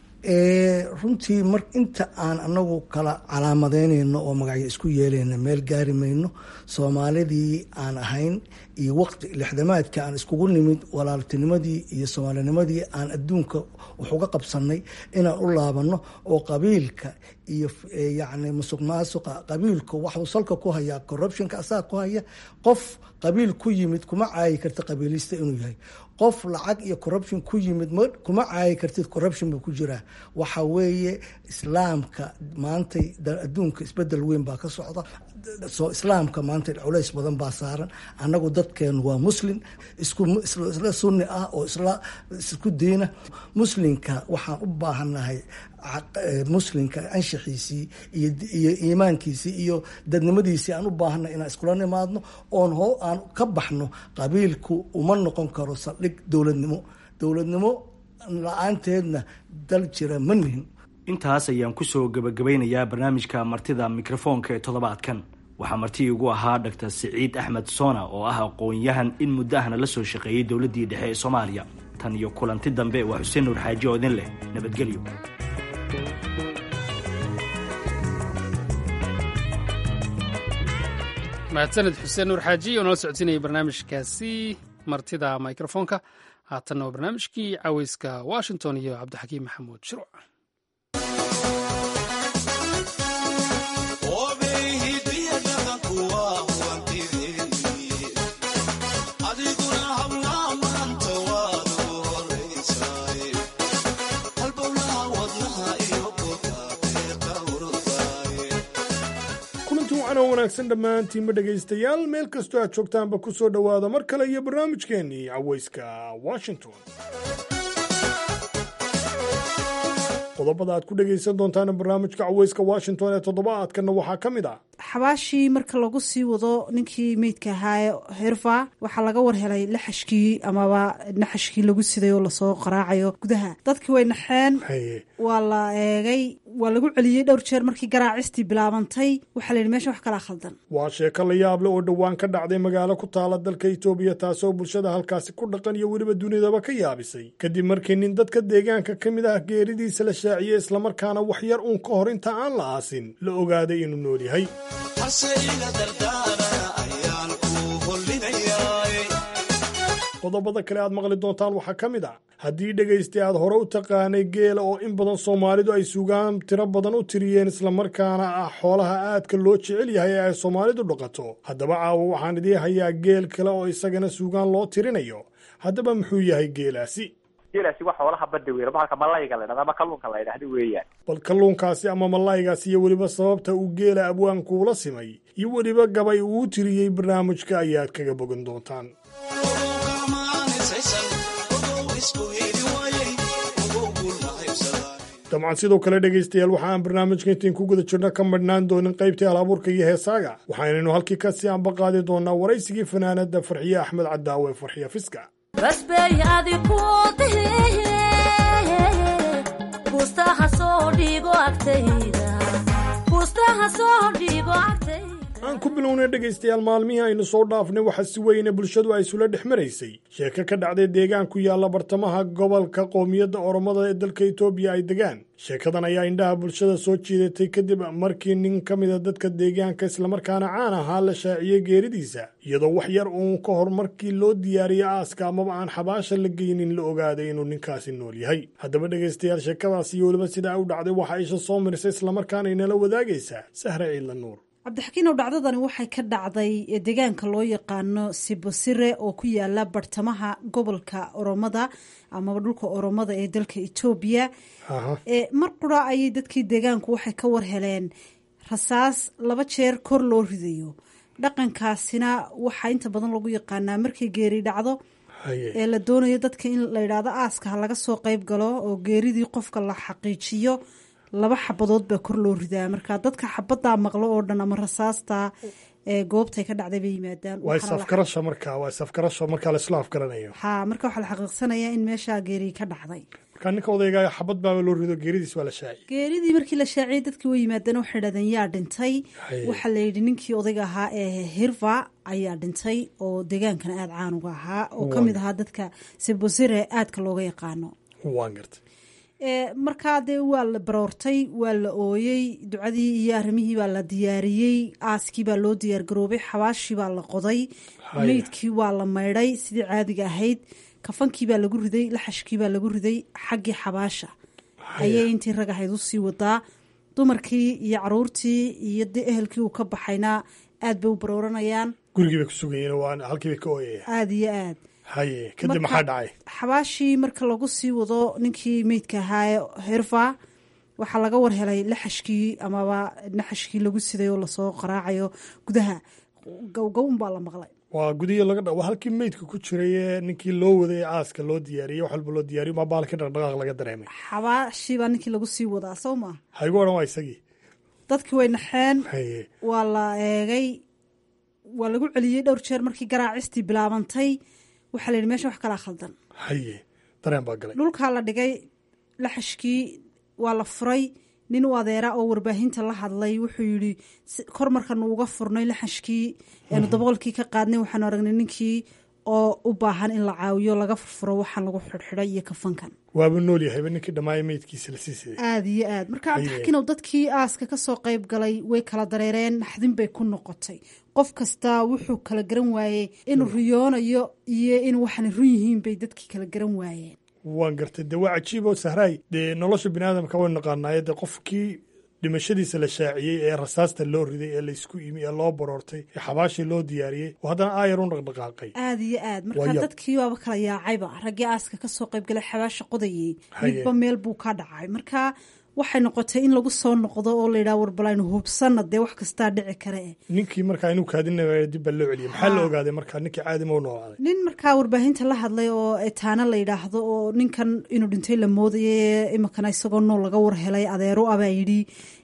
runtii mar inta aan anagu kala calaamadeynayno oo magacyo isku yeelayno meel gaari mayno soomaalidii aan ahayn iyo waqti lixdamaadka aan iskugu nimid walaaltinimadii iyo soomaalinimadii aan adduunka wax uga qabsanay inaan u laabano oo qabiilka iyo yacni musuq maasuqa qabiilku waxuu salka ku hayaa corruptionka asaga ku haya qof qabiil ku yimid kuma caayi karta qabiilista inuu yahay qof lacag iyo corruption ku yimid kuma caayi kartid corruption buu ku jiraa waxa weeye islaamka maantay adduunka isbedel weyn baa ka socda soo islaamka maanta culays badan baa saaran annagu dadkeenu waa muslim isla sunni ah oo isku diina muslimka waxaan u baahannahay muslimka anshaxiisii iyo iimaankiisii iyo dadnimadiisii aan u baahannahay inaan iskula nimaadno oon ho aan ka baxno qabiilku uma noqon karo saldhig dowladnimo dowladnimo la-aanteedna dal jira ma nihin intaas ayaan kusoo gabagabeynayaa barnaamijka martida mikrofoonka ee toddobaadkan waxaa marti igu ahaa doctor siciid axmed soona oo ah aqoon-yahan in muddo ahna la soo shaqeeyey dowladdii dhexe ee soomaaliya tan iyo kulanti dambe waa xuseen nuur xaaji oo idin leh nabadgelyo mahadsaned xuseen nuur xaaji oo nala socodsiinayay barnaamijkaasi martida mikrofoonka haatanna waa barnaamijkii caweyska washington iyo cabdixakiim maxamuud shirwac wacanoo wanaagsan dhammaantiinma dhegaystayaal meel kastoo aad joogtaanba ku soo dhowaada mar kale iyo barnaamijkeennii cawayska washington qodobada aad ku dhegaysan doontaan barnaamijka cawayska washington ee toddobaadkanna waxaa ka mid ah xabaashii marka lagu sii wado ninkii meydka ahaa herfa waxaa laga war helay laxashkii amaba naxashkii lagu siday oo lasoo qaraacayo gudaha dadkii way naxeen waa la eegay waa lagu celiyey dhowr jeer markii garaacistii bilaabantay waxaa layidhi mesha wax kalaa khaldan waa sheeko la yaable oo dhowaan ka dhacday magaalo ku taala dalka itoobiya taasoo bulshada halkaasi ku dhaqan iyo weliba dunidaba ka yaabisay kadib markii nin dadka deegaanka ka mid ah geeridiisa la shaaciyey islamarkaana wax yar uun ka hor inta aan la aasin la ogaaday inuu nool yahay qodobada kale aad maqli doontaan waxaa ka mid ah haddii dhegaystay aad hore u taqaanay geela oo in badan soomaalidu ay sugaan tiro badan u tiriyeen islamarkaana ah xoolaha aadka loo jecel yahay ee ay soomaalidu dhaqato haddaba caawa waxaan idii hayaa geel kale oo isagana sugaan loo tirinayo haddaba muxuu yahay geelaasi geelaasi waa xoolaha badda weyn bahalka malayga la dhahda ama kalluunka la ydhahda weeyaan bal kalluunkaasi ama malaygaasi iyo weliba sababta uu geela abwaankuula simay iyo weliba gabay uu tiriyey barnaamijka ayaad kaga bogan doontaan dabcan sidoo kale dhegaystayaal waxa aan barnaamijka intayn ku guda jirno ka madhnaan doonin qaybtii halabuurka iyo heesaaga waxaynaynu halkii kasii anba qaadi doonaa waraysigii fanaanada farxiye axmed cadaawe farxiye fiska aan ku bilownay dhegaystayaal maalmihii aynu soo dhaafnay waxaa si weyne bulshadu ay isula dhex maraysay sheeko ka dhacday deegaan ku yaalla bartamaha gobolka qoomiyadda oromada ee dalka etoobiya ay degaan sheekadan ayaa indhaha bulshada soo jiidatay kadib markii nin ka mida dadka deegaanka islamarkaana caan ahaa la shaaciyey geeridiisa iyadoo wax yar uun ka hor markii loo diyaariyey aaska amaba aan xabaasha la geynin la ogaaday inuu ninkaasi nool yahay haddaba dhegaystayaal sheekadaas iyo weliba sidaa u dhacday waxaa isha soo marisay islamarkaana inala wadaagaysaa sahra ciidla nuur cabdixakiinow dhacdadani waxay ka dhacday deegaanka loo yaqaano sibosire oo ku yaala bartamaha gobolka oromada amaba dhulka oromada ee dalka etoobiya mar qura ayay dadkii deegaanku waxay ka war heleen rasaas laba jeer kor loo ridayo dhaqankaasina waxaa inta badan lagu yaqaanaa markay geeri dhacdo ee la doonayo dadka in la yidhaahdo aaska ha laga soo qeyb galo oo geeridii qofka la xaqiijiyo laba xabadood baa kor loo ridaa marka dadka xabadaa maqlo oo dhan ama rasaasta ee goobtay ka dhacday bay yimaadaan waa isafgarasha marka waa isafgarasha markaa laisla afgaranayo ha marka waxaa la xaqiiqsanayaa in meeshaa geeri ka dhacday marka ninka odaygaaya xabad baaba loo rido geeridiis waa la shaaciyey geeridii markii la shaaciyey dadkii way yimaadeen waxay idhahdeen yaa dhintay waxaa la yidhi ninkii odayga ahaa ee hirva ayaa dhintay oo deegaankana aada caan uga ahaa oo ka mid ahaa dadka sibosire aadka looga yaqaano waan gartay markaa dee waa la baroortay waa la ooyey ducadii iyo arrimihii baa la diyaariyey aaskii baa loo diyaargaroobay xabaashii baa la qoday meydkii waa la maydhay sidii caadiga ahayd kafankii baa lagu riday laxashkii baa lagu riday xaggii xabaasha ayay intii rag ahayd usii wadaa dumarkii iyo caruurtii iyo de ehelkii uu ka baxayna aad bay u barooranayaan gurigii bay ku sugayeen waa halkii bay ka ooyaya aada iyo aad haye kadib maxaa dhacay xabaashii marka lagu sii wado ninkii meydka ahaa herfa waxaa laga war helay laxashkii amaba naxashkii lagu siday oo lasoo qaraacayo gudaha gowgown baa la maqlay waa gudihi laga waa halkii meydka ku jiray ee ninkii loo waday aaska loo diyaariyey wax walba loo diyaariyo maa baalkii dhaqdhaqaaq laga dareemay xabaashii baa ninkii lagu sii wadaa soo ma haygu odhan waa isagii dadkii way naxeen haye waa la eegay waa lagu celiyey dhowr jeer markii garaacistii bilaabantay waxaa la yidhi mesha wax kalaa khaldan haye dareen baa galay dhulkaa la dhigay laxashkii waa la furay nin u adeera oo warbaahinta la hadlay wuxuu yidhi kor markanu uga furnay laxashkii eenu daboolkii ka qaadnay waxaanu aragnay ninkii oo u baahan in la caawiyo laga furfuro waxaan lagu xidhxidhay iyo kafankan waaba nool yahayba ninkii dhammaaya meydkiisa lasii siday aada iyo aad marka cabdixakiinow dadkii aaska kasoo qayb galay way kala dareereen naxdin bay ku noqotay qof kasta wuxuu kala garan waayey inuu riyoonayo iyo inuu waxaana run yihiin bay dadkii kala garan waayeen waan gartay dee waa cajiib oo sahraay dee nolosha bini aadamka waynu naqaanaaye dee qofkii dhimashadiisa la shaaciyey ee rasaasta loo riday ee laysku imi ee loo baroortay ee xabaashii loo diyaariyey oo haddana aayar u dhaqdhaqaaqay aada iyo aad marka dadkii waaba kala yaacayba raggii aaska kasoo qayb galay xabaasha qodayey midba meel buu ka dhacay marka waxay noqotay in lagu soo noqdo oo layidhaha warbal aynu hubsanna dee wax kastaa dhici kare eh ninkii markaa inuu kaadinaya dib baa loo celiyay maxaa la ogaaday markaa ninkii caadima u noolaaday nin markaa warbaahinta la hadlay oo etaana la yidhaahdo oo ninkan inuu dhintay la moodayay iminkana isagoo nool laga war helay adeero abaa yidhi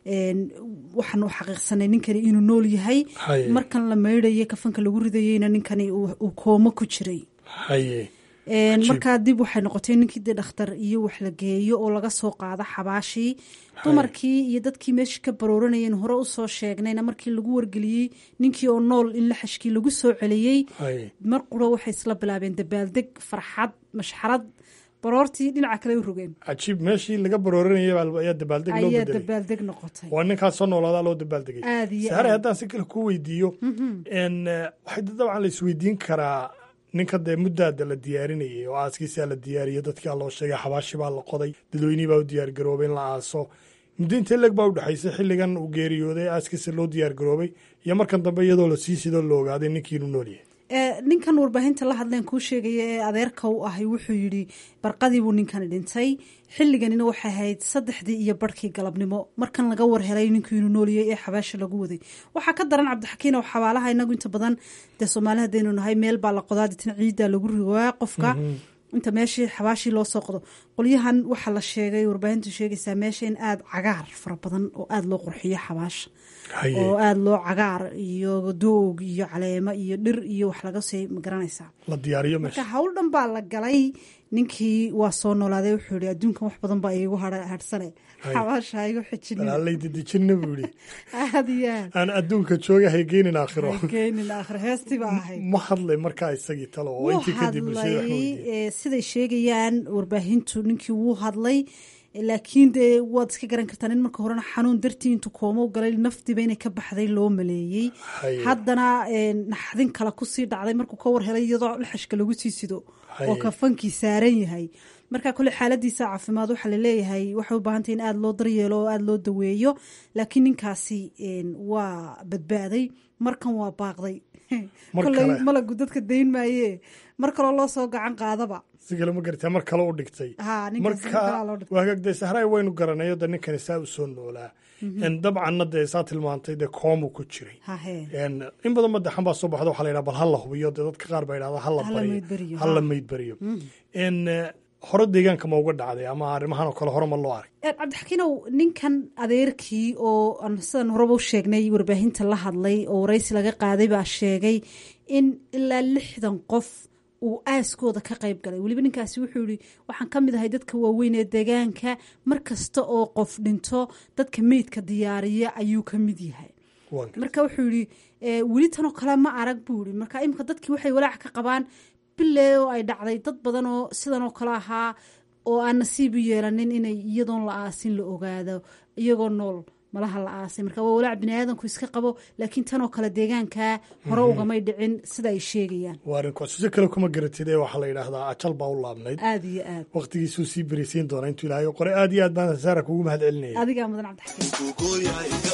waxaanu xaqiiqsanay ninkani inuu nool yahay Haye. markan la maydhayay kafanka lagu ridayeyna ninkani uu uu koomo ku jiray haye Een, Cajiib. markaa dib waxay noqotay ninkii dee dhakhtar iyo wax la geeyo oo laga soo qaado xabaashii dumarkii iyo dadkii meesha ka barooranayeen hore usoo sheegnayna markii lagu wargeliyey ninkii oo nool in laxashkii lagu soo celiyey haye mar quro waxay isla bilaabeen dabaaldeg farxad mashxarad baroortii dhinaca kale u rogeen cajiib meeshii laga barooranayay baa- ayaa dabaaldeg loo ayaa bedelay dabaaldeg noqotay waa ninkaas soo noolaadaa loo dabaaldegay Aad iyo sahare aad. haddaan si kale ku weydiiyo n waxay dabcan la isweydiin karaa ninka dee muddaada la diyaarinayay oo aaskiisaa la diyaariyey dadkaa loo sheegay xabaashi baa la qoday dadweynihii baa u diyaargaroobay in la aaso muddo intee leg baa u dhexaysay xilligan uu geeriyooday aaskiisa loo diyaargaroobay iyo markan dambe iyadoo la sii sidoo la ogaaday ninkii inuu nool yahay Ee, ninkan warbaahinta la hadleen kuu sheegaya ee adeerka u ahay wuxuu yidhi barqadii buu ninkani dhintay xilliganina waxay ahayd saddexdii iyo barhkii galabnimo markan laga war helay ninkii inuu nooliyey ee xabaasha lagu waday waxaa ka daran cabdixakiin oo xabaalaha inagu inta badan dee soomaali haddaynu nahay meel baa la qodaa ditan ciiddaa lagu rigaa qofka inta meeshii xabaashii loo soo qodo qolyahan waxaa la sheegay warbaahintu sheegaysaa meesha in aada cagaar fara badan oo aada loo qurxiyo xabaasha Haye. oo aada loo cagaar iyo doog iyo caleemo iyo dhir iyo wax laga sii magaranaysaa la diyaariyo marka meesha hawl dhan baa la galay ninkii waa soo noolaaday wuxuu yihi adduunkan wax badan baa iigu hadha- hadhsane Hay. xabaasha ha igu xijinin balaalay dedejinna buu yidhi aada iyo aad aan adduunka jooga haygeynin aakhiro geynin aakhir heestii baa ahayd ma hadlay markaa isagii talo oo wuu intii kadib bulshada wax ma hadlay weydiiyey ee, siday sheegayaan warbaahintu ninkii wuu hadlay ee, laakiin dee waad iska garan kartaa nin marka horena xanuun dartii intuu koomo u galay nafdiiba inay ka baxday loo maleeyey Haye. haddana ee, naxdin kale kusii dhacday markuu ka war helay iyadoo laxashka lagu sii sido Haye. oo kafankii saaran yahay marka kole xaaladiisa caafimaad waxaa laleeyahay waxay u baahantay in aada loo daryeelo oo aada loo daweeyo laakiin ninkaasi een, waa badbaaday markan waa baaqday Mar koley kale. malagu dadka dayn maaye mar kaloo loo soo gacan qaadaba si kale ma gartaa mar kale u dhigtay Ha, ninkaas mar kalaa loo dhigtay. waagagdee sahray waynu garanayo de ninkani saa u soo noolaa En dabcanna dee saa tilmaantay dee koomu ku jiray hahe En in badan madaxan baa soo baxda waxaa la yidhaha bal ha la hubiyo dee dadka qaar baa yidhahda ha la Ha la maydbariyo, bariyo ha la ha. maydbariyo En eh, hore deegaanka ma uga dhacday ama arrimahan oo kale hore ma loo arag Ee, cabdixakiinow ninkan adeerkii oo aan sidan horeba u sheegnay warbaahinta la hadlay oo waraysi laga qaaday baa sheegay in ilaa lixdan qof uu aaskooda ka qayb galay weliba ninkaasi wuxuu yihi waxaan ka mid ahay dadka waaweyn ee deegaanka mar kasta oo qof dhinto dadka meydka diyaariya ayuu ka mid yahay Waan gartay. marka wuxuu yihi "Ee, weli tanoo kale ma arag buu yihi marka imika dadkii waxay walaac ka qabaan bile oo ay dhacday dad badan oo sidan oo kale ahaa oo aan nasiib u yeelanin inay iyadoon la aasin la ogaado iyagoo nool malaha la aasay marka waa walaac bini aadanku iska qabo laakiin tanoo kale deegaanka hore ugamay dhicin sida ay sheegayaan waa arrinkaas si kale kuma garatid ee waxaa la yidhaahdaa ajal baa u laabnayd aada iyo aad waqtigiisuu sii berisiin doonaa intuu ilaahay u qoray aad iyo aad baan saara kugu mahad celinaya adigaa mudan cabdixakiin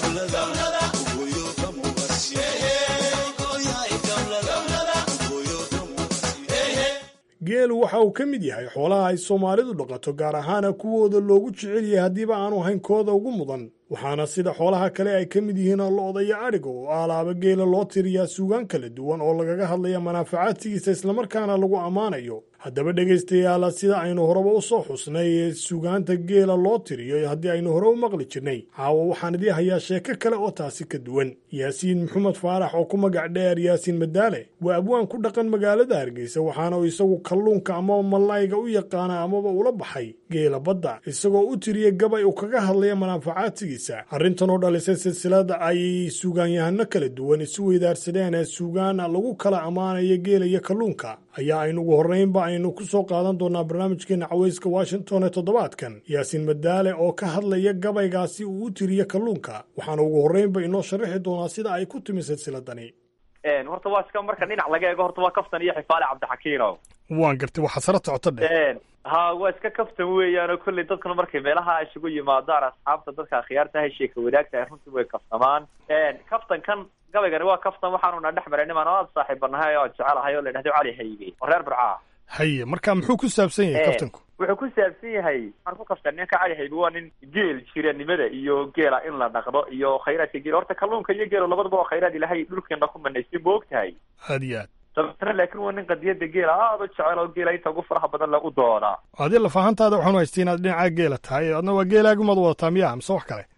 geelu waxa uu ka mid yahay xoolaha ay soomaalidu dhaqato gaar ahaana kuwooda loogu jecel yahay haddiiba aanu hayn kooda ugu mudan waxaana sida xoolaha kale ay ka mid yihiin lo-da iyo adhiga oo alaaba geela loo tiriyaa suugaan kala duwan oo lagaga hadlaya manaafacaadkiisa islamarkaana lagu ammaanayo haddaba dhegaystayaala sida aynu horeba u soo xusnay ee suugaanta geela loo tiriyo haddii aynu hore u maqli jirnay caawa waxaan idii hayaa sheeko kale oo taasi ka duwan yaasiin maxamed faarax oo ku magac dheer yaasiin madaale waa abwaan ku dhaqan magaalada hargeysa waxaana uu isagu kalluunka amaba mallayga u yaqaana amaba ula baxay geela badda isagoo u tiriya gabay uu kaga hadlaya manaafacaadkiisa arrintan oo dhalisay silsilada ay suugaanyahano kala duwan isu weydaarsadeen ee suugaana lagu kala ammaanayo geela iyo kalluunka ayaa aynu ugu horreynba aynu ku soo qaadan doonaa barnaamijkeena cawayska washington ee toddobaadkan yaasiin madaale oo ka hadlaya gabaygaasi uu u tiriyo kalluunka waxaana ugu horreynba inoo sharaxi doonaa sida ay ku timi silsiladani horta waa iska marka dhinac laga eego horta waa kaftan iyo xifaale cabdixakiino waan gartay waxaa sara socoto dheh ha waa iska kaftan weeyaan oo kolley dadkuna markay meelaha isugu yimaadaan asxaabta dadka akhyaarta hay sheeka wadaagtahay runtii way kaftamaan kaftankan gabaygani waa kaftan waxaanuna dhex maray nimaan oo aada saaxiibanahay oo jecelahay oo la yidhahdo cali hayge oo reer burcaa haye marka muxuu ku saabsan yahay kaftanku wuxuu ku saabsan yahay waxaan ku kaftan ninka cali haybe waa nin geel jiranimada iyo geela in la dhaqdo iyo khayraadka geel horta kalluunka iyo geelo labadaba waa khayraad ilahay dhulkeena ku manaystay ma og tahay aad iyo aad dabeetana laakin waa nin qadiyada geela aada u jecel oo geela inta ugu faraha badan lagu doodaa adi lafahantaada waxaanu haystay inaad dhinaca geela tahay adna waa geelaagumaad wadataa miya mise wax kale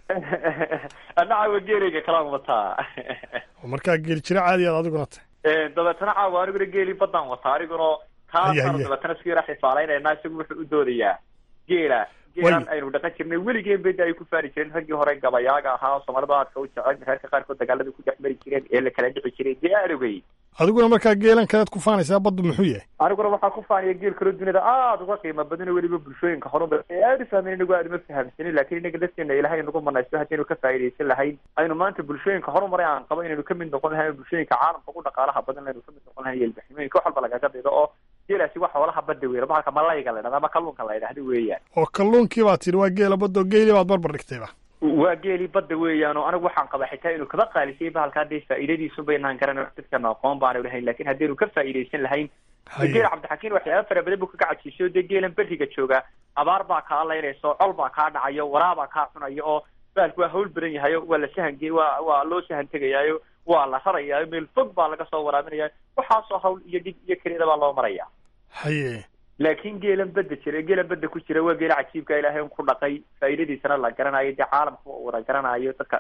anaca waa geelayga kalaan wataa markaa geel jira caadi aad adiguna tahay dabeetana caawa aniguna geelii baddaan wataa aniguna taasaan dabeetana isku yara xifaalaynayna isagu wuxuu u doodayaa geela geelan aynu dhaqan jirnay weligeen beda ay ku faari jireen raggii hore gabayaaga ahaa soomaalida aadka u jecel reerka qaarkood dagaalada ku dhex mari jireen ee la kala dhici jiray dee arogay adiguna markaa geelan kaleed ku faanaysaa baddu muxuu yahay aniguna waxaa ku faanaya geel kaloo duniyada aada uga qiimo badan oo weliba bulshooyinka horumar ee aada u fahmeen inagu aada uma fahamsanin lakin inaga lafteena ilahay nagu manaysto haddaynu ka faa'idaysan lahayn aynu maanta bulshooyinka horumare aan qabo inaynu kamid noqon lahayn bulshooyinka caalamka ugu dhaqaalaha badan aynu kamid noqon lahayn yelbaxnimooyinka wax walba lagaga daydo oo geelaasi waa xoolaha badda weyn bahalka malayga la dhahda ama kalluunka la yidhahda weeyaan oo kalluunkii baad tidhi waa geela badda oo geelii baad barbar dhigtayba waa geelii badda weeyaan oo anigu waxaan qabaa xitaa inuu kaba qaalisay bahalka hadday faa'iidadiisu baynaan garan dadkana aqoon baanu lahayn lakin haddaynu ka faa'idaysan lahayn geela cabdixakiin waxyaaba fara badan buu kaga cajiisay o dee geelan beriga jooga abaar baa kaa laynayso col baa kaa dhacayo waraabaa kaa cunayo oo bahalku waa hawl badan yahayo waa la sahange waa waa loo sahan tegayaayo waa la rarayaayo meel fog baa laga soo waraabinaya waxaasoo hawl iyo dhig iyo keliyada baa loo maraya haye laakiin geelan badda jira geelan badda ku jira waa geela cajiibka ilaahay un ku dhaqay faa'iidadiisana la garanayo dee caalamka wada garanayo dadka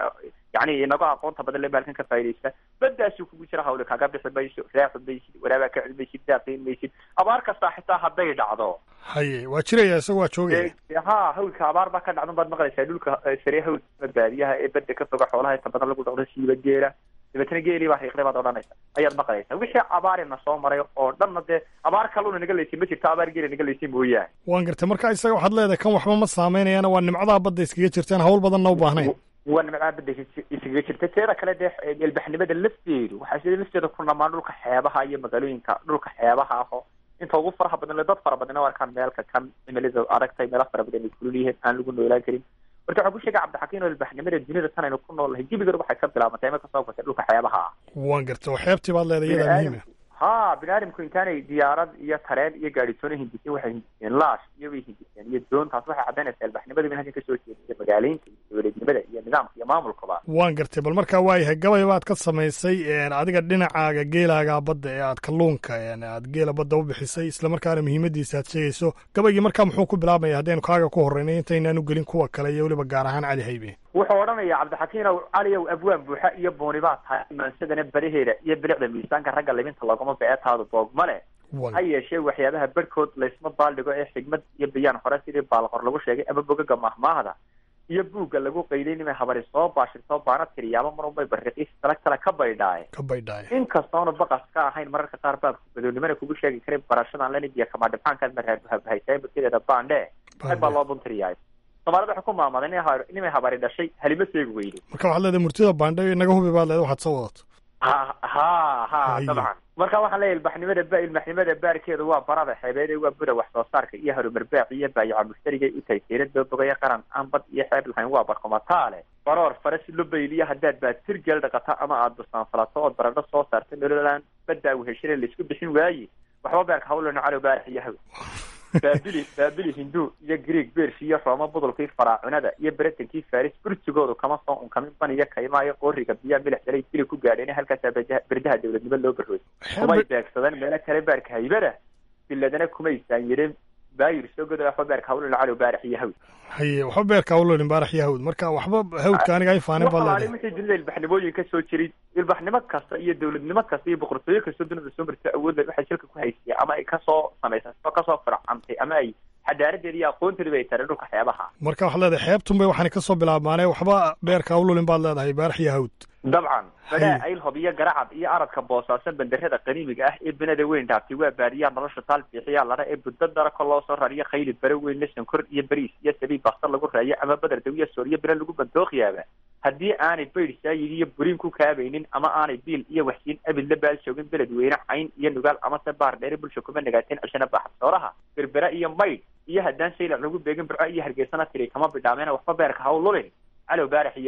yani inaga aqoonta badan le baalkan ka faa'idaysta baddaasuu kugu jira hawle kaga bixi mayso raaxu maysid waraabaa ka cid maysid daaqiin maysid abaar kastaa xitaa hadday dhacdo haye waa jiraya isaga waa joogaya ha hawlka abaar baa ka dhacdan baad maqlaysaa dhulka sare hawlka baadiyaha ee badda ka foga xoolaha inta badan lagu dhaqdo siiba geela dabeetana geelii baa riiqday baad odhanaysa ayaad maqlaysaa wixii abaarina soo maray oo dhanna dee abaar kaluna naga laysay ma jirto abaar geela naga laysay mooyaane waan gartay marka isaga waxaad leedahay kan waxba ma saameynayaana waa nimcadaha badda iskaga jirtaan hawl badanna u baahnayn waa nimcadaha badda iskaga jirta teeda kale dee elbaxnimada lafteedu waxaa sida lafteeda ku dhamaan dhulka xeebaha iyo magaalooyinka dhulka xeebaha aho inta ugu faraha badan le dad fara badan u arkaan meelka kan cimilada aragtay meelo fara badan ay kulul yihiin aan lagu noolaan karin marka waxaan ku sheegay cabdixakiin oo ilbaxnimada dunida tan aynu ku noolnahay gebigeeda waxay ka bilaabantay ima kasoo gashay dhulka xeebaha ah waan gartay oo xeebtii baad leedahay iyadaa muhiima ha bini aadamku intaanay diyaarad iyo tareen iyo gaadhitoona hindiseen waxay hindiseen laash iyo bay hindiseen iyo doontaas waxay caddaynaysaa ilbaxnimada in halkan kasoo jeedisa magaaleynta iyo dowladnimada iyo nidaamka iyo maamulkaba waan gartay bal markaa waayahay gabay baad ka samaysay adiga dhinacaaga geelaaga badda ee aad kalluunka aad geela badda u bixisay islamarkaana muhiimadiisa aad sheegayso gabaygii markaa muxuu ku bilaabmaya haddaynu kaaga ku horreynay intaynaan u gelin kuwa kale iyo weliba gaar ahaan cali haybe wuxuu odhanaya cabdixakiinow caliyow abwaan buuxa iyo booni baa tahay maansadana badaheeda iyo bilicda miisaanka ragga libinta loogama beetaadu boogma leh ha yeeshee waxyaabaha barhkood laysma baaldhigo ee xigmad iyo bayaan hore sidii baalqor lagu sheegay ama bogaga mahmaahda iyo buugga lagu qayday nimay habari soo baashirtoo baana tiriyaaba mar unbay bariiqis tala kale ka baydhaaye ka baydhaaye inkastoona baqas ka ahayn mararka qaar baabka badownimana kugu sheegi karay barashadan lanidiya kamaa dhibxaankaad marhaabahaysaay murtideeda baandhe rag baa loo buntiriyaay soomaalida waxay ku maamaday nimay habari dhashay halima seegi weyde marka waxaad leedahay murtida baandhe inaga hubi baad leedahay waxaad soo wadato ha ha ha dabcan marka waxaan leeyahy ilbaxnimada ba ilbaxnimada baarkeedu waa barada xeebeede waa bura wax soo saarka iyo harumar baaci iyo baayaca mushtariga u tahay seerada bogaya qaran aan bad iyo xeeb lahayn waa barkomataale baroor faras lobayliya haddaad baatir geel dhaqata ama aada busaan falato ood baradho soo saarta nololaan baddaa weheshane laisku bixin waaye waxba beerka hawlano calow baarax iyo haw baabili baabili hindu iyo greeg beershi iyo rooma budulkii faraacunada iyo beretankii faris burjigoodu kama soo unkamin baniyo kaymaayo qooriga biyaa milix dalay dili ku gaadheen halkaasaa berdaha dowladnimo loo barooy kumay beegsadeen meelo kale baarka haybada biladana kumay saanyireen baayir soo goda waxba beerka hawlana calow baarax iyo hawd haye waxba beerka hawlolin baarax iyo hawd marka waxba hawdka aniga ay faanin baa leedahay wixii dunida ilbaxnimooyin ka soo jiray ilbaxnimo kasta iyo dowladnimo kasta iyo boqortooyo kasta dunida soo martay awood leh waxay shilka ku haysay ama ay kasoo samaysay oo kasoo fircantay ama ay xadaaradeeda iyo aqoonteeda bay tareen dhulka xeebaha marka waxaad leedahay xeebtun bay waxaana kasoo bilaabmaanee waxba beerka hawlolin baad leedahay baarax iyo hawd dabcan badhaa aylhob iyo garacad iyo aradka boosaasan bandarada qaniimiga ah ee benada weyn dhaaftay waa baadiyaa nolosha taal biixiyaa ladha ee buddo darako loo soo rariyo khayli bare weyn la sankor iyo bariis iyo sabiib bastar lagu raayo ama badar dawiya sooriyo bire lagu bandooqyaaba haddii aanay baydh saayid iyo buriin ku kaabaynin ama aanay biil iyo waxsiin abid la baal joogin beled weyne cayn iyo nugaal amase baar dheere bulsha kuma nagaateen cishana baaxasooraha berbera iyo maydh iyo haddaan saylac lagu beegin burco iyo hargeysana tiri kama bidhaameen waxba beerka hawlulin calow baarax iyo haw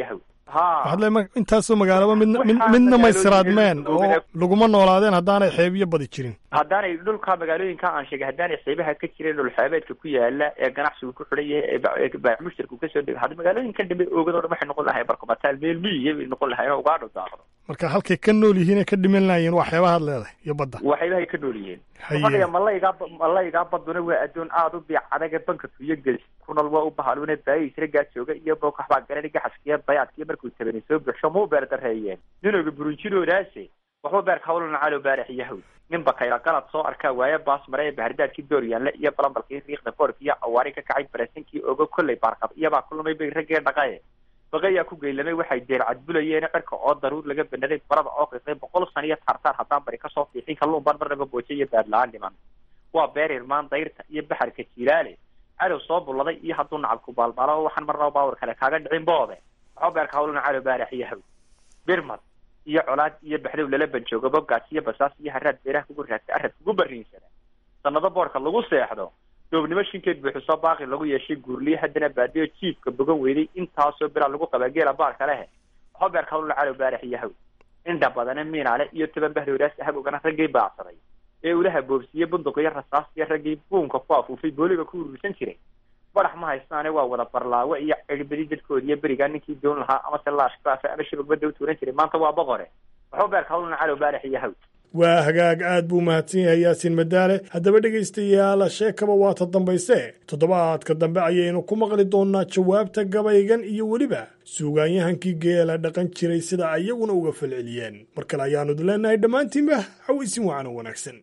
waxaad le intaasoo magaalaba midna midna may siraadmeen oo laguma noolaadeen haddaanay xeebiyo badi jirin haddaanay dhulka magaalooyinka aan sheegay haddaanay xeebaha ka jirin dhul xeebeedka ku yaala ee ganacsigu ku xidhan yahay ee baac mushtarku kasoo dego hadda magaalooyinkan dambe oogado dhan waxay noqon lahay barkomataal meel miyiya bay noqon lahay inoo ugaadho daaqdo marka halkay ka nool yihiin ay ka dhiman laayeen waa xeebahaad leedahay iyo badda waa xeebahay ka nool yihiin fadhiga malaygaa malaygaa baduna waa addoon aada u biic adaga banka tuyo gelis kunal waa u bahaluna baayisragaa jooga iyo bookaxbaa garani gaxaskiyo bayaadkiyo markuu tabanay soo buuxsho ma u beer dareeyeen ninooga burunjinoodaase waxba beerka hawlana calow baarax iyo hawl ninba kayra qalad soo arkaa waaye baas mare ee bahardaadkii dooryaanle iyo balambalkii riiqda boorka iyo awaari ka kacay barasinkii ogo kolley baarqab iyabaa ku lumay bay raggee dhaqaye baqayaa ku geylamay waxay deer cadbulayeen cirka oo daruur laga banaday barada oo qiiqday boqol san iyo taartaar haddaan bari kasoo fiixin kalluun baan marnaba booje iyo baadla-aan dhiman waa beer irmaan dayrta iyo baxarka jilaale cadow soo bulladay iyo hadduu nacabku baalmaalo waxaan marnaba baawar kale kaaga dhicin boode waxba beerka hawlana calow baarax iyo haw birmad iyo colaad iyo baxdow lala banjoogo bogaas iyo basaas iyo haraad beeraha kugu raagtay arad kugu bariinsada sanado boorka lagu seexdo doobnimo shinkeed buuxisoo baaqi lagu yeeshay guurliye haddana baadiyo jiifka bogan weyday intaasoo bilaa lagu qabaa geela baarka lehe waxba beerka hawlna calow baarax iyo haw indha badane miinaale iyo toban bahdowraas habogana raggii baacsaday ee ulaha boobsiiye bunduq iyo rasaas iyo raggii buunka ku afuufay booliga ku urursan jiray badax ma haystaane waa wada barlaawe iyo cirbadi dadkoodi iyo berigaa ninkii doon lahaa amase laashkaafe ama shabagbada u tuuran jiray maanta waa boqore waxba beerka hawlna calow baarax iyo haw waa hagaag aad buu mahadsan yahay yaasiin madaale haddaba dhegaystayaal sheekaba waa ta dambayse toddobaadka dambe ayaynu ku maqli doonnaa jawaabta gabaygan iyo weliba suugaanyahankii geela dhaqan jiray sida ayaguna uga falceliyeen mar kale ayaanu idin leenahay dhammaantiinba hawaysin wacan oo wanaagsan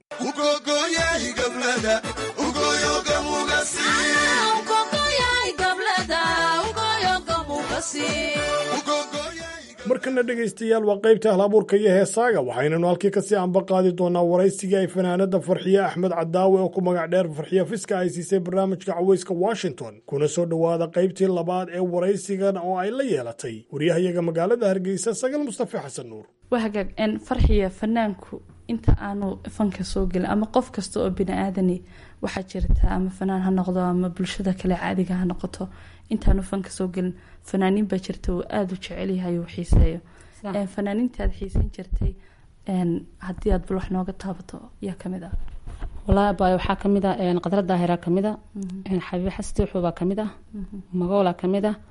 markana dhegaystayaal waa qaybta ahlabuurka iyo heesaaga waxaynanu halkii kasii ambaqaadi doonaa waraysigii ay fanaanada farxiye axmed cadaawe oo ku magac dheer farxiye fiska ay siisay barnaamijka caweyska washington kuna soo dhowaada qaybtii labaad ee waraysigan oo ay la yeelatay waryahayaga magaalada hargeysa sagal mustafa xasan nuur waa hagaag farxiya fanaanku inta aanu fanka soo gelin ama qof kasta oo bini aadani waxaa jirta ama fanaan ha noqdo ama bulshada kale caadiga ha noqoto intaanu fanka soo gelin fanaaniin baa jirta uu aada u jecelyahay uu xiiseeyo fanaaniinta aad xiiseyn jirtay haddii aad bal wax nooga taabato yaa kamid ah wallaahi baay waxaa kamid ah qadra daahira kamid ah xabiibe xastiixu baa kamid ah magoola kamid ah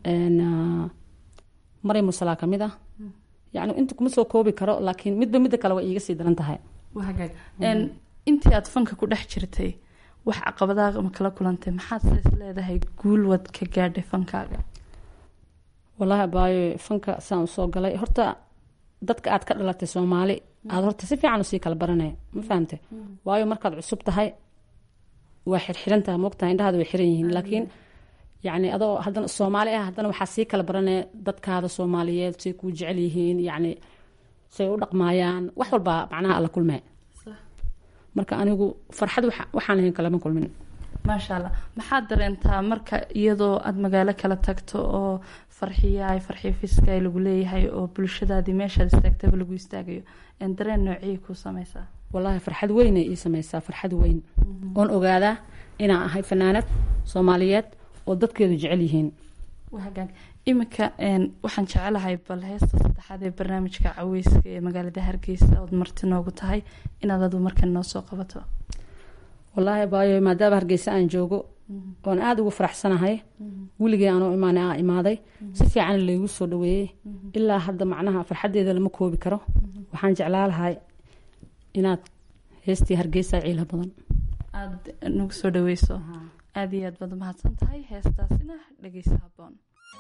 maryam musalaa kamid ah yacni inta kuma soo koobi karo laakiin midba midda kale way iiga sii daran tahay hagaag intii aad fanka ku dhex jirtay wax caqabadaha ma kala kulantay maxaad is leedahay guul wad ka gaadhay fankaaga wallaahi baayo fanka saan usoo galay horta dadka aad ka dhalatay soomaali aad horta si fiican usii kala baranaya ma fahamte waayo markaad cusub tahay waa xirxiran tahay moogtahay indhahaada way xiran yihiin laakiin yacni adoo haddana soomaali ah haddana waxaa sii kala baranaya dadkaada soomaaliyeed say kuu jecel yihiin yacni say u dhaqmaayaan wax walbaa macnaha alla kulmee marka anigu farxad waxaan ahayn kalama kulmin maasha allah maxaad dareentaa marka iyadoo aada magaalo kala tagto oo farxiyaay farxiyo fiskay lagu leeyahay oo bulshadaadii meeshaad istaagtaba lagu istaagayo dareen noociyay kuu sameysaa wallaahi farxad weynay ii sameysaa farxad weyn oon ogaadaa inaan ahay fanaanad soomaaliyeed oo dadkeedu jecel yihiin hagaag iminka waxaan jecelahay bal heesta saddexaad ee barnaamijka caweyska ee magaalada hargeysa ood marti noogu tahay inaad adu markan noo soo qabato wallaahi baayo maadaama hargeysa aan joogo oon aada ugu faraxsanahay weligii aanoo imaanay aa imaaday si fiican laygu soo dhaweeyey ilaa hadda macnaha farxaddeeda lama koobi karo waxaan jeclaa lahay inaad heestii hargeysa ciila badan aada nagu soo dhaweyso aada iyo aad baad umahadsan tahay heestaasina dhegeysa haboon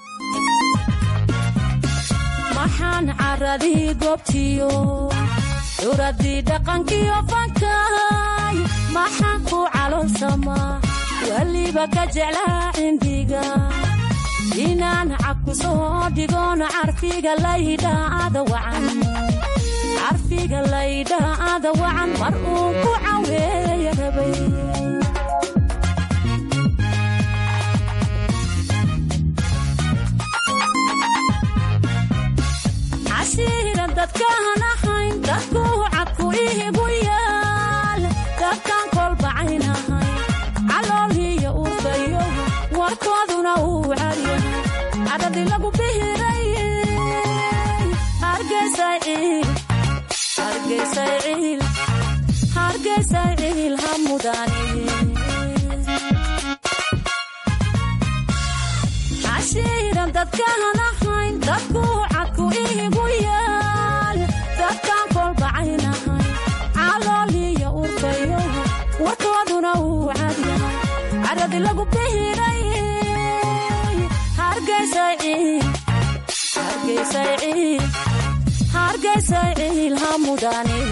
maxaan caradii goobtiyo curadii dhaqankiyo fankay maxaan ku caloolsamaa weliba ka jeclaa cindhiga inaan cabku soo dhigoon carfiga laydhaada wacan carfiga laydhaada wacan mar uu ku caweeya rabay cashiira dadkaan ahayn dadku cadku ihigu yaal dadkaan kolbacayn ahayn caloolhiyo uufayo warkooduna uu cadyahay cadhadii lagu bihiraye ciil hargeysay ciil hargeysay ciil ha mudani cashiiran dadkaan ahayn dadku cadku iigu yaal dadkaan kolbacaynahay calooliyo urfayo warkooduna uu cadyahay caradi lagu bihiray hargeysay ciil hargeysay ciil hargeysay ciil ha mudani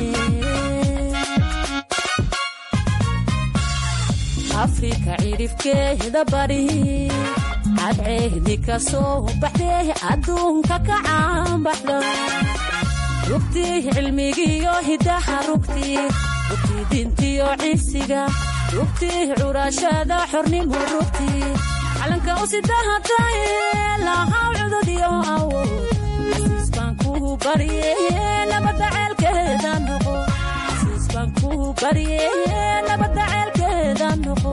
afrika cirifkeeda bari cadceedi ka soo baxdee adduunka ka caanbaxda rugtii cilmigiyo hidaha rugtii rugtii dintiyo cisiga rugtii curashada xornimo rugtii calanka u sidahatay lahaw cududyo awood xasiis baan kuu barye nabadda ceelkeeda noqo xasiis baan kuu barye nabadda ceelkeeda noqo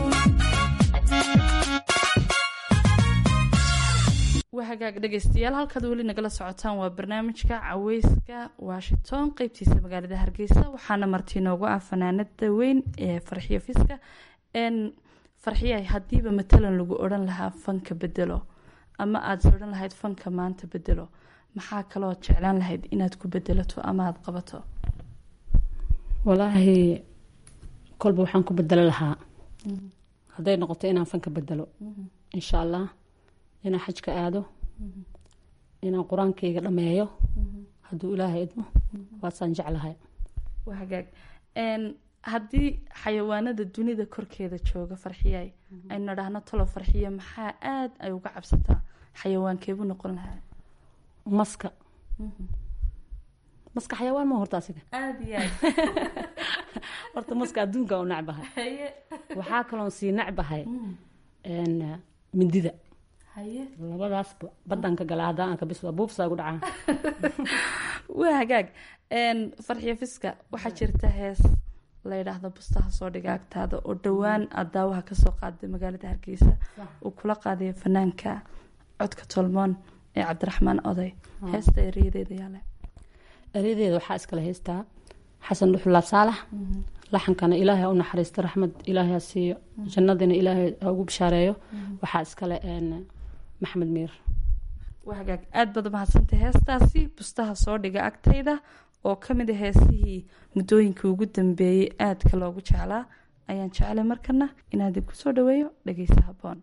waa hagaag dhegaystayaal halkaad weli nagala socotaan waa barnaamijka caweyska washington qeybtiisa magaalada hargeysa waxaana marti inoogu ah fanaanada weyn ee farxiyo fiska n farxiya hadiiba matalan lagu odhan lahaa fanka bedelo ama aada odhan lahayd fanka maanta bedelo maxaa kaloo jeclaan lahayd inaad ku bedelato ama aada qabato walaahi kolba waxaan ku bedelo lahaa hadday noqoto inaan fanka bedelo insha allah inaan xajka aado inaan qur-aankayga dhameeyo hadduu ilaahay idmo waasaan jeclahay waa hagaag haddii xayawaanada dunida korkeeda jooga farxiyay aynu dhahno talo farxiya maxaa aada ay uga cabsataa xayawaankeebu noqon lahaa maska maska xayawaan ma horta asiga aada iyo aad horta maska adduunka u necbahay waxaa kaloon sii necbahay mindida labadaasba badanka gala haddaan aan kabis waa buufsaa gu dhacaa waa hagaag farxiyo fiska waxaa jirta hees la yidhaahdo bustaha soo dhiga agtaada oo dhowaan aada daawaha kasoo qaaday magaalada hargeysa uu kula qaadayo fanaanka codka tolmoon ee cabdiraxmaan oday heesta ereyadeeda yaale eryadeeda waxaa iskale haystaa xasan dhuxulaab saalax laxankana ilaahay ha u naxariisto raxmad ilaahay ha siiyo jannadina ilaahay ha ugu bishaareeyo waxaa iskale maxamed miir waa hagaag aada baad umahadsantay heestaasi bustaha soo dhiga agtayda oo ka mid a heesihii muddooyinkii ugu dambeeyey aadka loogu jeclaa ayaan jeclay markana inaad ku soo dhaweeyo dhegeysa haboon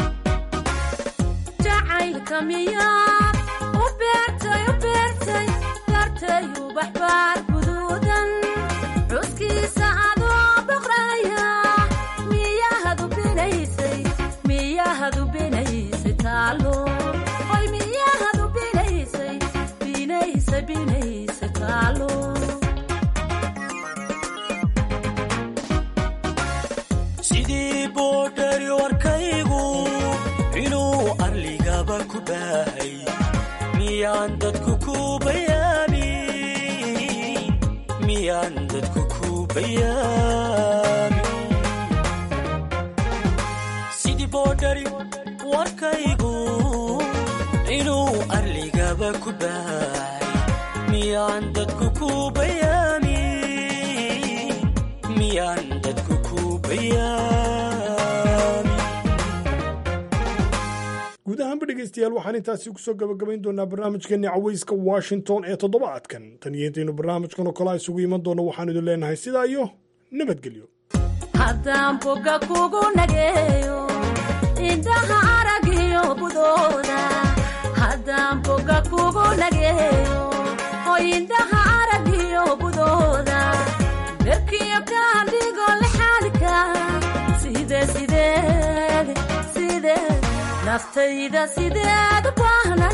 jacaylka miyaad u beertay u beertay beertay ubaxbaar guduudan cuskiisa adoo boqraya miyahadu binaysay miyahadu binaysay taalo oy miyahadu binaysay binaysa binaysa taalo sidii boodhari warkaygu inuu arligaba ku baahay miyaan dadku ku bayaamin miyaan dadku ku bayaamin sidii boodhari warkaygu inuu arligaba ku baahay miyaan dadku ku bayaamin miyaan dadku ku bayaamin guud ahaanba dhegaystayaal waxaan intaasi kusoo gabagabayn doonaa barnaamijkeeni caweyska washington ee toddobaadkan tan iyo intaynu barnaamijkan oo kale isugu iman doono waxaan idin leenahay sidaa iyo nabadgelyo haddaan boga kugu nageeyo indhaha aragiyo budooda haddaan boga kugu nageeyo oo indhaha aragiyo budooda berkiyo kaadhigo lexaadka side sideed sideed naftayda sideed u baahnan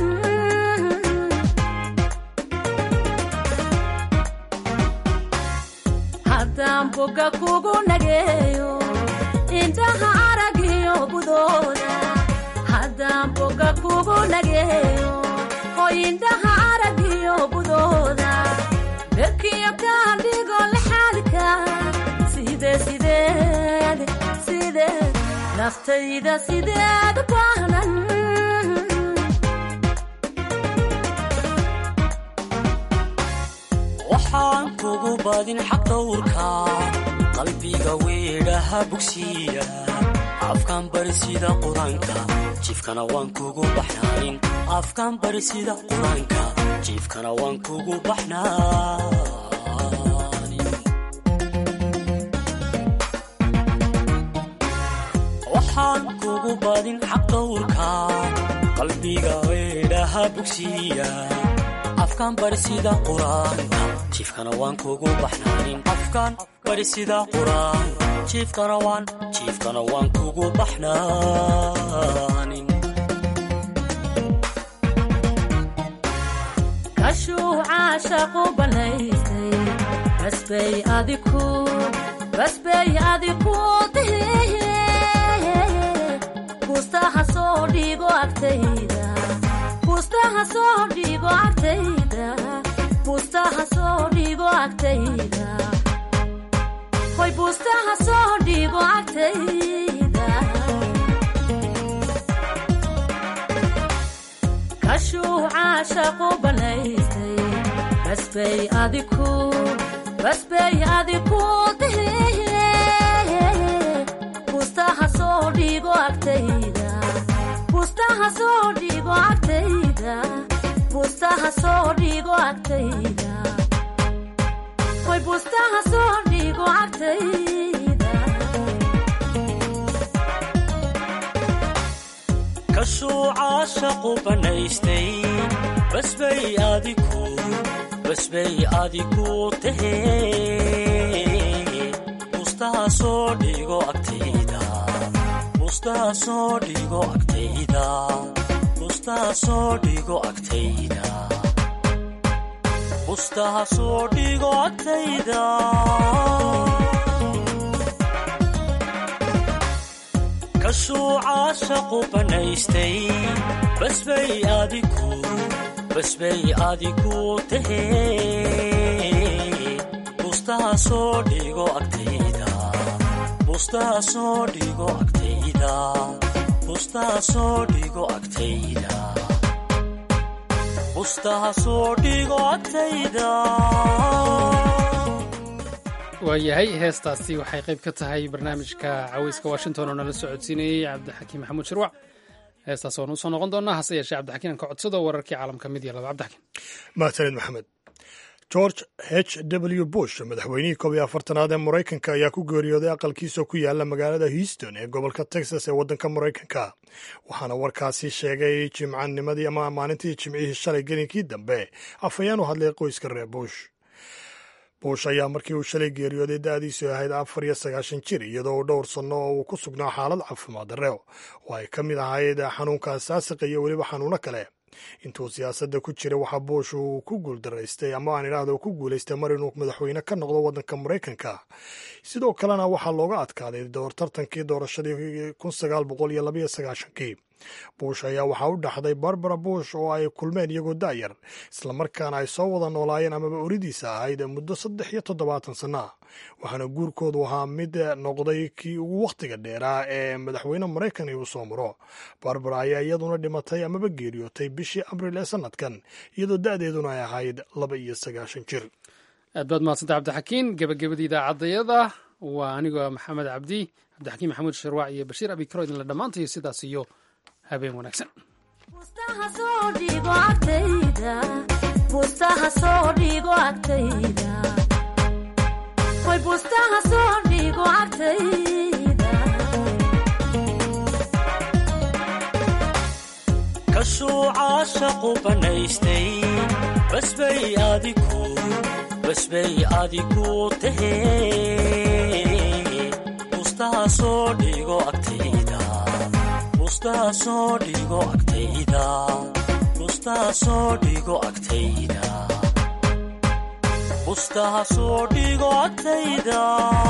haddaan boga kugu nageeyo indhaha aragiyo budooda haddaan boga kugu nageeyo oo indhaha aragiyo budooda berkiyo kaadhigo lexaadka side sideed sideed naftayda sideed u baahnan waxaan kugu badin xaq dhowrka qalbiga weedhaha bugsiya afkaan bari sida qur-aanka jiifkana waan kugu baxnaanin afkaan bari sida qur-aanka jiifkana waan kugu baxnaanin waxaan kugu badin xaq dhowrka qalbiga weedhaha bugsiya afkaan bari sida qur-aanka jiifkana waan kugu baxnaanin afkaan bari sida qur-aanka jiifkana waan jiifkana waan kugu baxnaanin kashuuca shaqu banaysay basbay adiku basbay adiku dihiye bustaha soo dhigo agtayda bustaha soo dhigo agtayda bustaha soo dhigo agtayda hoy bustaha soo dhigo agtayda kashuuca shaqu banaysay basbay adiku basbay adiku dihiye bustaha soo dhigo agtayda bustaha soo dhigo agtayda bustaha soo dhigo agtayda hoy bustaha soo dhigo agtayda kashuuca shaqu banaystay basbay adiku basbay adiku tahee bustaha soo dhigo agtayda bustaha soo dhigo agtayda bustaha soo dhigo agtayda bustaha soo dhigo agtayda kashuuca shaqu banaystay basbay adiku basbay adiku tahee bustaha soo dhigo agtayda bustaha soo dhigo agtayda bustaha soo dhigo agtayda bustaha soo dhigo agtayda waayahay heestaasi waxay qayb ka tahay barnaamijka caweyska washington oo nala socodsiinayey cabdixakiim maxamuud shirwac heestaas waanu usoo noqon doonaa hase yeeshee cabdixakiin aan ka codsado wararkii caalamka mid iyo laba cabdixakiin mahadsanid maxamed george h w bush madaxweynihii koob iyo afartanaad ee maraykanka ayaa ku geeriyooday aqalkiisa ku yaala magaalada houston ee gobolka texas ee waddanka maraykanka waxaana warkaasi sheegay jimcanimadii ama maalintii jimcihii shalay gelinkii dambe afhayeen u hadlay qoyska reer bush bush ayaa markii uu shalay geeriyooday da'diisu ahayd afar iyo sagaashan jir iyadoo uu dhowr sanno oo uu ku sugnaa xaalad caafimaad darre oo ay ka mid ahayd xanuunka asaasiqa iyo weliba xanuuno kale intuu siyaasadda ku jiray waxaa buush uu ku guuldaraystay ama aan idhaahdo uu ku guulaystay mar inuu madaxweyne ka noqdo waddanka maraykanka sidoo kalena waxaa looga adkaaday door tartankii doorashadii kun sagaal boqol iyo labaiyo sagaashankii buush ayaa waxaa u dhaxday barbara buush oo ay kulmeen iyagoo da'yar islamarkaana ay soo wada noolaayeen amaba oridiisa ahayd muddo saddex iyo toddobaatan sanno ah waxaana guurkoodu ahaa mid noqday kii ugu wakhtiga dheeraa ee madaxweyne maraykan uu soo maro barbara ayaa iyaduna dhimatay amaba geeriyootay bishii abril ee sanadkan iyadoo da'deeduna ay ahayd laba iyo sagaashan jir aad baad mahadsanta cabdixakiin gebagabadii idaacadayada waa anigoo maxamed cabdi cabdixakiin maxamuud sharwac iyo bashiir abikaro idinla dhammaantayo sidaas iyo habeen wanaagsan bustaha soo dhigo agtayda bustaha soo dhigo agtayda hoy bustaha soo dhigo agtayda kashuuca shaqu banaystay basbay adiku basbay adiku tahee bustaha soo dhigo agtayda bustaha soo dhigo agtayda bustaha soo dhigo agtayda bustaha soo dhigo agtayda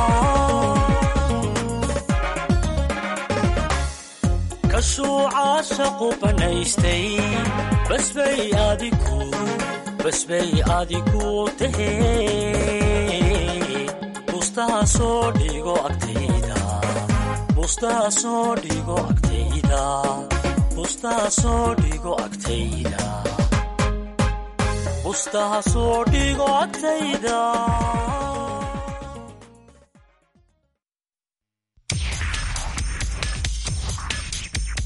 kashuuca shaqu banaystay basbay adiku basbay adiku tahee bustaha soo dhigo agtayda bustaha soo dhigo agtayda bustaha soo dhigo agtayda bustaha soo dhigo agtayda